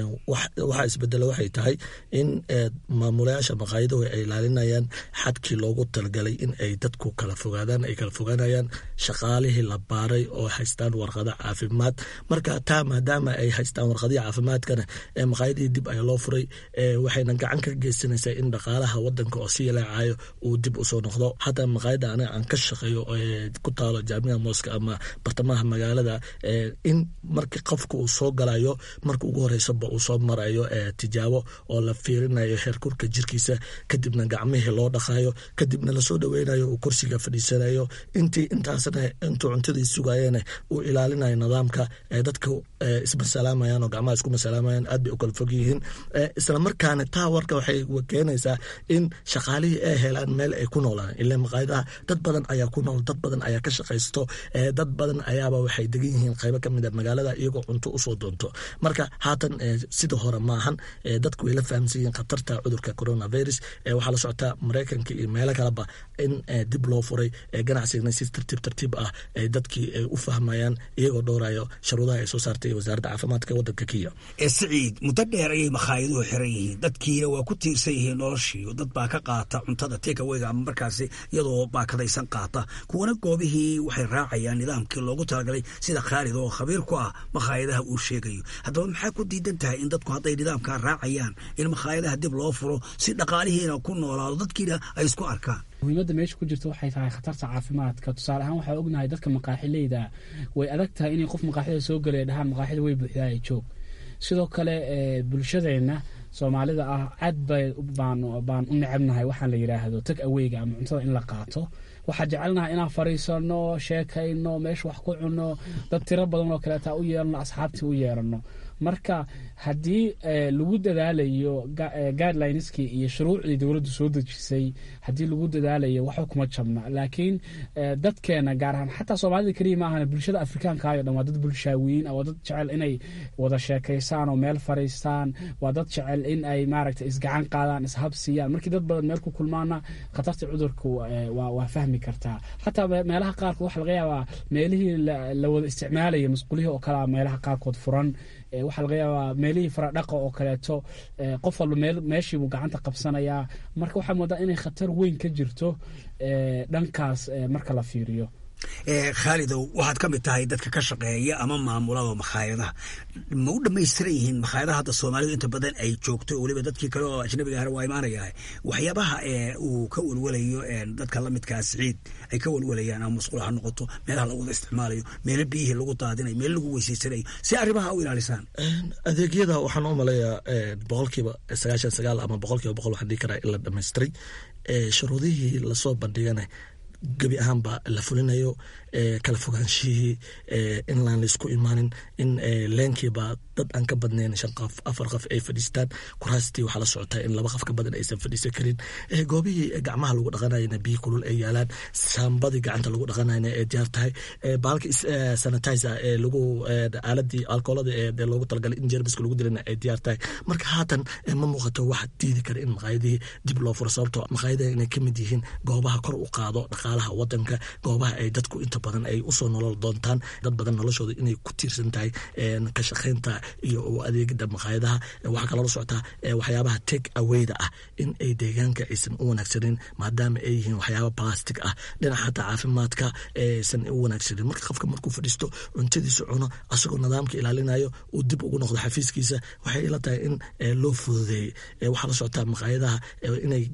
waxaa isbedela waxay tahay in maamulayaasha maqaayaduhu ay ilaalinayaan xadkii loogu talgalay in ay dadku kala fogaadaan ay kala fogaanayaan shaqaalihii la baaray oo haystaan warqado caafimaad marka taa maadaama ay haystaan warqadihii caafimaadkana maqaayadihii dib ayaa loo furay waxayna gacan ka geysanaysaa in dhaqaalaha wadanka oo si yalaacayo uu dib usoo noqdo hadda maqaayada aniga aan ka shaqeeyo ku taalo jaamica mooska ama bartamaha magaalada in markii qofka uu soo galayo marka ugu horeysaba uu soo marayo tijaabo oo la fiirinayo heerkurka jirkiisa kadibna gacmihii loo dhaqayo kadibna lasoo dhaweynayo uu kursiga fadhiisanayo intii intaasna intuu cuntadii sugayeen uu ilaalinayo nidaamka dadka ismasalaamayan oo gacmaha isku masalaamayan aad bay u kala fog yihiin islamarkaana taa warka waxay keenaysaa in shaqaalihii ay helaan meel ay ku noolaan ila maqaayadaha dad badan ayaa ku nool dad badan ayaa ka shaqaysto dad badan ayaaba waxay degan yihiin qaybo kamid a magaalada iyagoo cunto usoo doonto marka haatan sida hore maahan dadku way la fahamsan yihiin khatarta cudurka coronavirus waxaa la socotaa maraykanka iyo meelo kaleba in dib loo furay ganacsigana si tartiib tartiib ah dadkii ay u fahmayaan iyagoo dhowrayo sharuudaha ay soo saartay wasaaradda caafimaadka wadanka kenya siciid muddo dheer ayay makaayaduhu xiran yihiin dadkiina waa ku tiirsan yihiin noloshii dad baa ka qaata cuntada tekaweyga ama markaasi iyadoo baakadaysan qaata kuwana goobihii waxay raacayaan nidaamkii loogu talagalay sida khaalid oo khabiir ku ah makhaayadaha uu sheegayo haddaba maxaa ku diidan tahay in dadku hadday nidaamkaa raacayaan in makhaayadaha dib loo furo si dhaqaalihiina ku noolaado dadkiina ay isku arkaan muhiimadda meesha ku jirta waxay tahay khatarta caafimaadka tusaale ahaan waxaa ognahay dadka maqaaxileyda way adag tahay inay qof maqaaxida soo galaya dhahaan maqaaxida way buuxdaaya joog sidoo kale bulshadeenna soomaalida ah aad bay baan u necebnahay waxaa la yidhaahdo tag aweyga ama cuntada in la qaato waxaa jecelnaha inaan fariisano sheekayno meesha wax ku cunno dad tiro badan oo kaleeta u yeerano asxaabtii u yeerano marka haddii lagu dadaalayo guidelineski iyo shuruucdii dowladdu soo dejisay haddii lagu dadaalayo waxba kuma jabna laakiin dadkeena gaar ahaan xataa soomaalida keliya ma ahana bulshada afrikaankayo dhan waa dad bulshaawiyiin waa dad jecel inay wada sheekaystaan oo meel fariistaan waa dad jecel in ay maaragta isgacan qaadaan ishabsiiyaan markii dad badan meel ku kulmaana khatarta cudurka waa fahmi kartaa xataa meelaha qaarkood waxa laga yaabaa meelihii la wada isticmaalaya masquulihii oo kalea meelaha qaarkood furan waxaa laga yaabaa meelihii faradhaqa oo kaleeto qof walba meeshiibuu gacanta qabsanayaa marka waxaa moodaa inay khatar weyn ka jirto dhankaas marka la fiiriyo khaalidow waxaad ka mid tahay dadka ka shaqeeya ama maamulada makhaayadaha ma u dhamaystiran yihiin makhaayadaha hadda soomaalidu inta badan ay joogto weliba dadkii kale oo ajnabiga ahna waa imaanayaa waxyaabaha uu ka welwelayo dadka lamidkaa siciid ay ka welwelayaan ama masquul ha noqoto meelaha lagu wada isticmaalayo meelo biyihii lagu daadinayo meelo lagu weysaysanayo si arrimaha u ilaalisaan adeegyada waxaan u malayaa boqolkiiba sagaashan sagaal ama boqolkiiba boqol waxaan dhihi karaa in la dhamaystiray shuruudihii lasoo bandhigana gebi ahaanba la fulinayo kala fogaanshihii in laan laisku imaanin in leenkiiba dad aan ka badnayn shan qof afar qof ay fadhiistaan kuraastii waxaa la socotaa in laba qof ka badan aysan fadhiisan karin goobihii gacmaha lagu dhaqanayana biyo kulul ay yaalaan saambadii gacanta lagu dhaqanayna ay diyaar tahay baalka sanitizer ee lagu aaladii alkoolada ee loogu talagalay in jermiska lagu dilana ay diyaar tahay marka haatan ma muuqato wax diidi kara in maqaayadihii dib loo furo sababtoo maqaayadaha inay ka mid yihiin goobaha kor u qaado dhaqaalaha wadanka goobaha ay dadku inta badan ay usoo nolol doontaan dad badan noloshooda inay ku tiirsan tahay ka shaqaynta iyo adeegida maqaayadaha waxaa kaloo la socotaa waxyaabaha take awayda ah in ay deegaanka aysan u wanaagsanin maadaama ay yihiin waxyaaba plastic ah dhinaca xataa caafimaadka aysan u wanaagsanin marka qofka markuu fadhiisto cuntadiisa cuno asagoo nidaamka ilaalinayo uu dib ugu noqdo xafiiskiisa waxay ila tahay in loo fududeeyey waxaa la socotaa maqaayadaha inay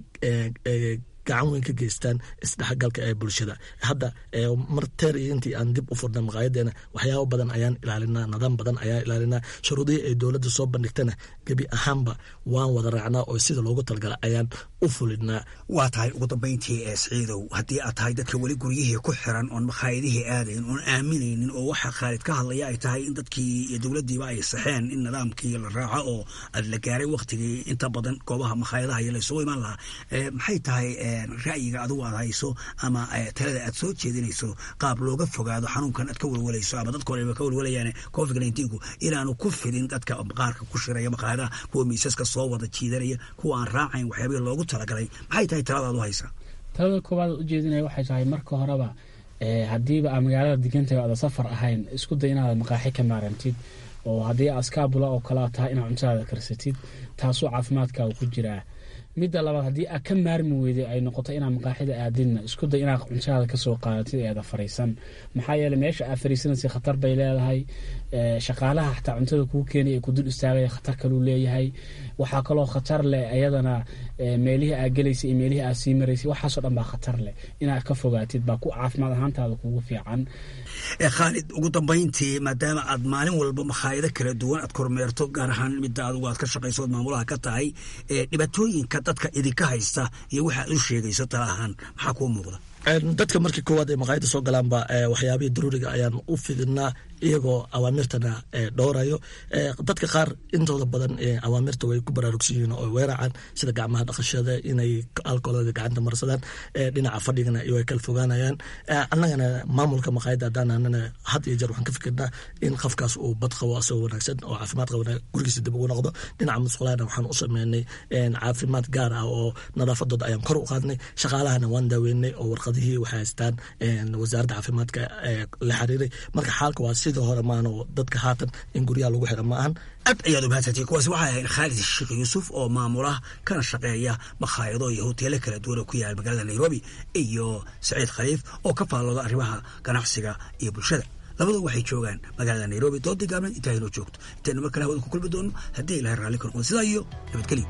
gacan weyn ka geystaan isdhexgalka ee bulshada hadda mar teer iyo intii aan dib u furna maqaayadeena waxyaabo badan ayaan ilaalinaa nidaam badan ayaan ilaalinaa shuruudihii ay dowladda soo bandhigtana gebi ahaanba waan wada raacnaa oo sida loogu talagala ayaan u fulinaa waa tahay ugu dambayntii ee siciidow haddii aad tahay dadka weli guryihii ku xiran oon makhaayadihii aadayn oon aaminaynin oo waxa khaalid ka hadlaya ay tahay in dadkii iyo dowladdiiba ay saxeen in nidaamkii la raaco oo aad la gaaray waktigii inta badan goobaha makhaayadaha iyo laysugu imaan lahaa maxay tahay ra'yiga adigu aad hayso ama talada aad soo jeedinayso qaab looga fogaado xanuunkan aad ka welwelayso ama dadka horeba ka welwalayaan covid nineteenku inaanu ku fidin dadka qaarka ku shiraya maqaayadaha kuwa miisaska soo wada jiidanaya kuwa aan raacayn waxyaabihii loogu talagalay maxay tahay taladaad u haysaa talada koowaad ujeedinaya waxay tahay marka horeba haddiiba aa magaalada degantahay aada safar ahayn isku day inaad maqaaxi ka maarantid oo haddii askaabula oo kalea tahay inaad cuntadaada karsatid taasoo caafimaadkaaga ku jiraa midda labaad haddii aad ka maarmi weyday ay noqoto inaad maqaaxida aadidna isku day inaad cuntaada kasoo qaadatid eeda fariisan maxaa yeele meesha aad fariisanaysa khatar bay leedahay shaqaalaha xataa cuntada kuu keenay ee kudul istaagaya khatar kaluu leeyahay waxaa kaloo khatar leh ayadana meelihii aad gelaysay iyo meelihii aad sii maraysay waxaasoo dhan baa khatar leh inaad ka fogaatid baa ku caafimaad ahaantaada kugu fiican khaalid ugu dambayntii maadaama aad maalin walba makhaayado kala duwan aad kormeerto gaar ahaan midda adigu aad ka shaqayso ood maamulaha ka tahay dhibaatooyinka dadka idinka haysta iyo waxa aad u sheegayso tala ahaan maxaa kuu muuqda dadka markii koowaad ay maqaayada soo galaanba waxyaabihii daruuriga ayaan u fidinaa iyagoo awaamirtana dhowrayo dadka qaar intooda badan awaamirta way ku baraarugsan yihiin oo weeracaan sida gacmaha dhaqashada inay alkoolada gacanta marsadaan dhinaca fadhigana way kala fogaanayaan annagana maamulka maqaayada haddaanana had iyo jeer waxaan ka fikirnaa in qofkaas uu bad qabo asagoo wanaagsan oo caafimaad qabana gurigiisa dib ugu noqdo dhinaca musqulahana waxaan u sameynay caafimaad gaar ah oo nadaafadooda ayaan kor u qaadnay shaqaalahana waan daaweynay oo warqadihii waxay haystaan wasaaradda caafimaadka la xiriiray marka xaalka waa sidii hore maano dadka haatan in guryaha lagu xira ma ahan aad ayaad umahadsantay kuwaasi waxay ahayd khaalid sheekh yuusuf oo maamula kana shaqeeya makhaayado iyo hoteelo kala duwan oo ku yaala magaalada nairobi iyo saciid khaliif oo ka faallooda arrimaha ganacsiga iyo bulshada labadu waxay joogaan magaalada nairobi doodii gaabneed intaa inoo joogto intaynu mar kale hawada ku kulmi doono haddii ilahay raalli ka noqdo sidaa iyo nabadgelyo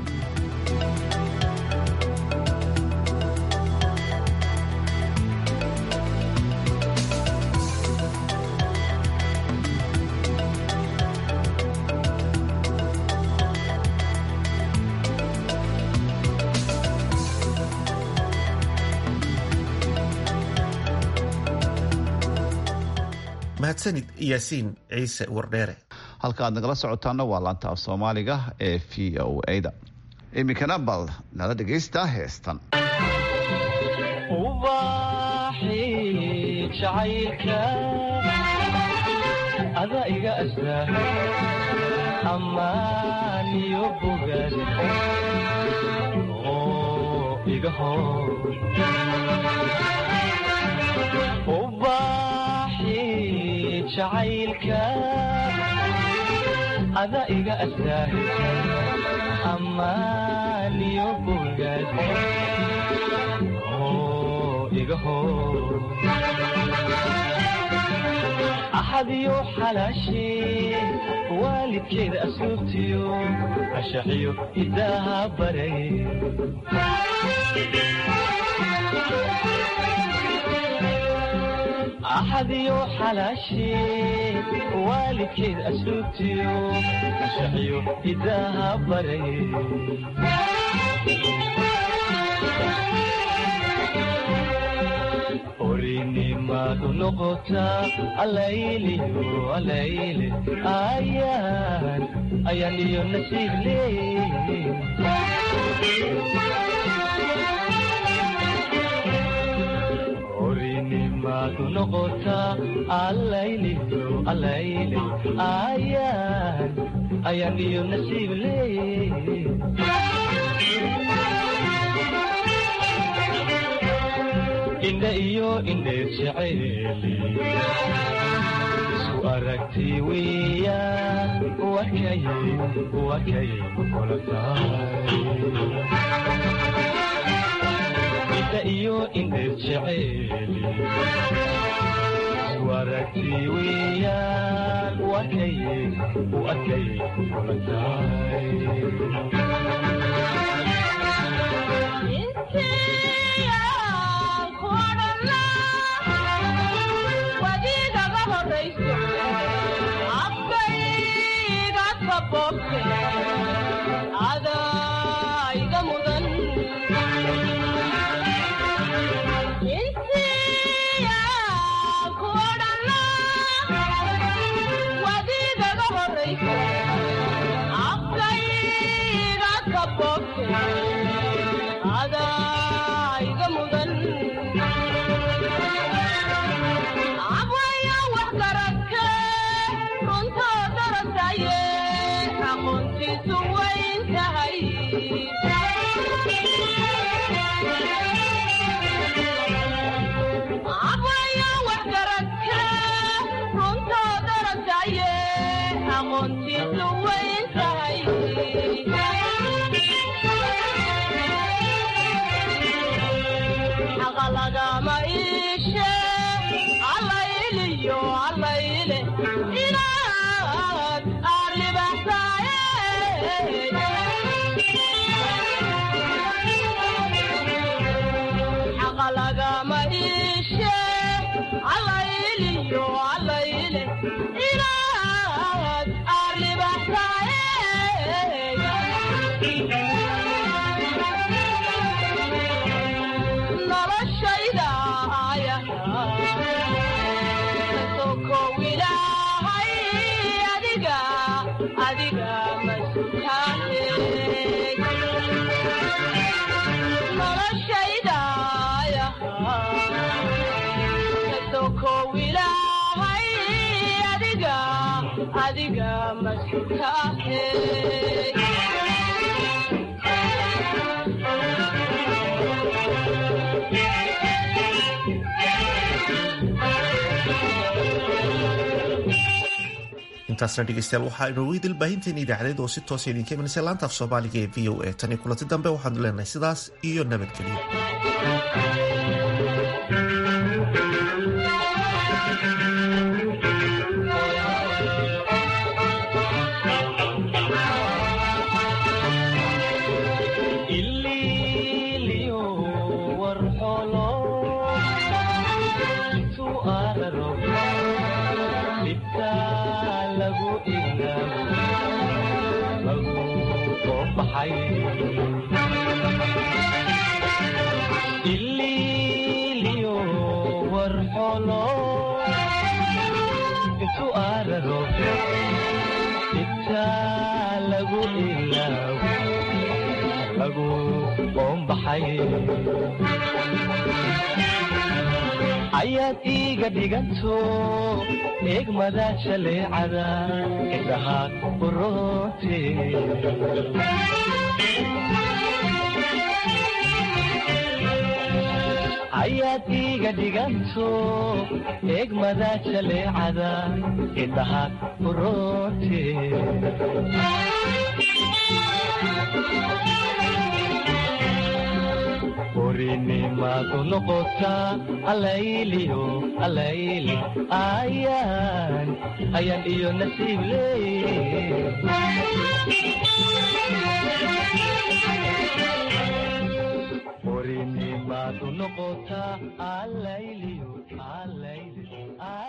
mahadsanid yaasiin ciise wardheere halka aad nagala socotaana waa laanta af soomaaliga ee v o a-da iminkana bal nala dhegaysta heestan ada iga astaa ammaaniyo bogaad oo iga hor jacaylka ada iga astaa ammaaniyo bogaad oo igaho axadiyo xalaashee waalidkeeda asluubtiyo ashaxiyo idaaha baray axadiyo xalaashee waalidkeed asluubtiyo ashaxiyo idaaha baray orinimadu noqotaa alayliyo alayle ayaan ayaan iyo nasiib leey orinimadu noqotaa alayliyo alayle ayaan ayaan iyo nasiib leey indha iyo indheer jacayli isu aragti weeyaan wakay wakay kula tahay indha iyo indheer jacayli isu aragti weeyaan wakay wakay kula tahay adaiga mudan intiya kuodhana wadigaga horaysa afkayga kabobte adaiga mudan abwaya wax garagke runtoo darasaye aqoontiisu wayn tahay abwaya wax garagke runtoo darasaye aqoontiisu wayn tahay xaqa lagama iishe allayliyo allayle inaad xaqa lagama iishe allayliyo allayle inaad arribaxsaye noloshayda ayasokow ilaahay adiga adiga masutaane noloshaydaya kasokow ilaahay adiga adiga masutaane intaasna dhegeystayaal waxaa inoogu idil baahinteena idaacadeed oo si toosa idinka imanaysa laanta af soomaaliga ee v o a tan iyo kulanti dambe waxaanu leenahay sidaas iyo nabadgelyo ililiyo warxolo intu araro dhibta lagu ilaabo lagu qoobaxay ililiyo warxolo intu araro dhibta lagu ilaabo lagu qoombaxay ayaad iiga dhiganto eegmada jaleecada indhaha uroote ayaad iiga dhiganto eegmada jaleecada indhaha uroote orinimaadu noqotaa alayliyo alayli ayaan ayaan iyo nasiib leey orinimaadu noqotaa alayliyo alayli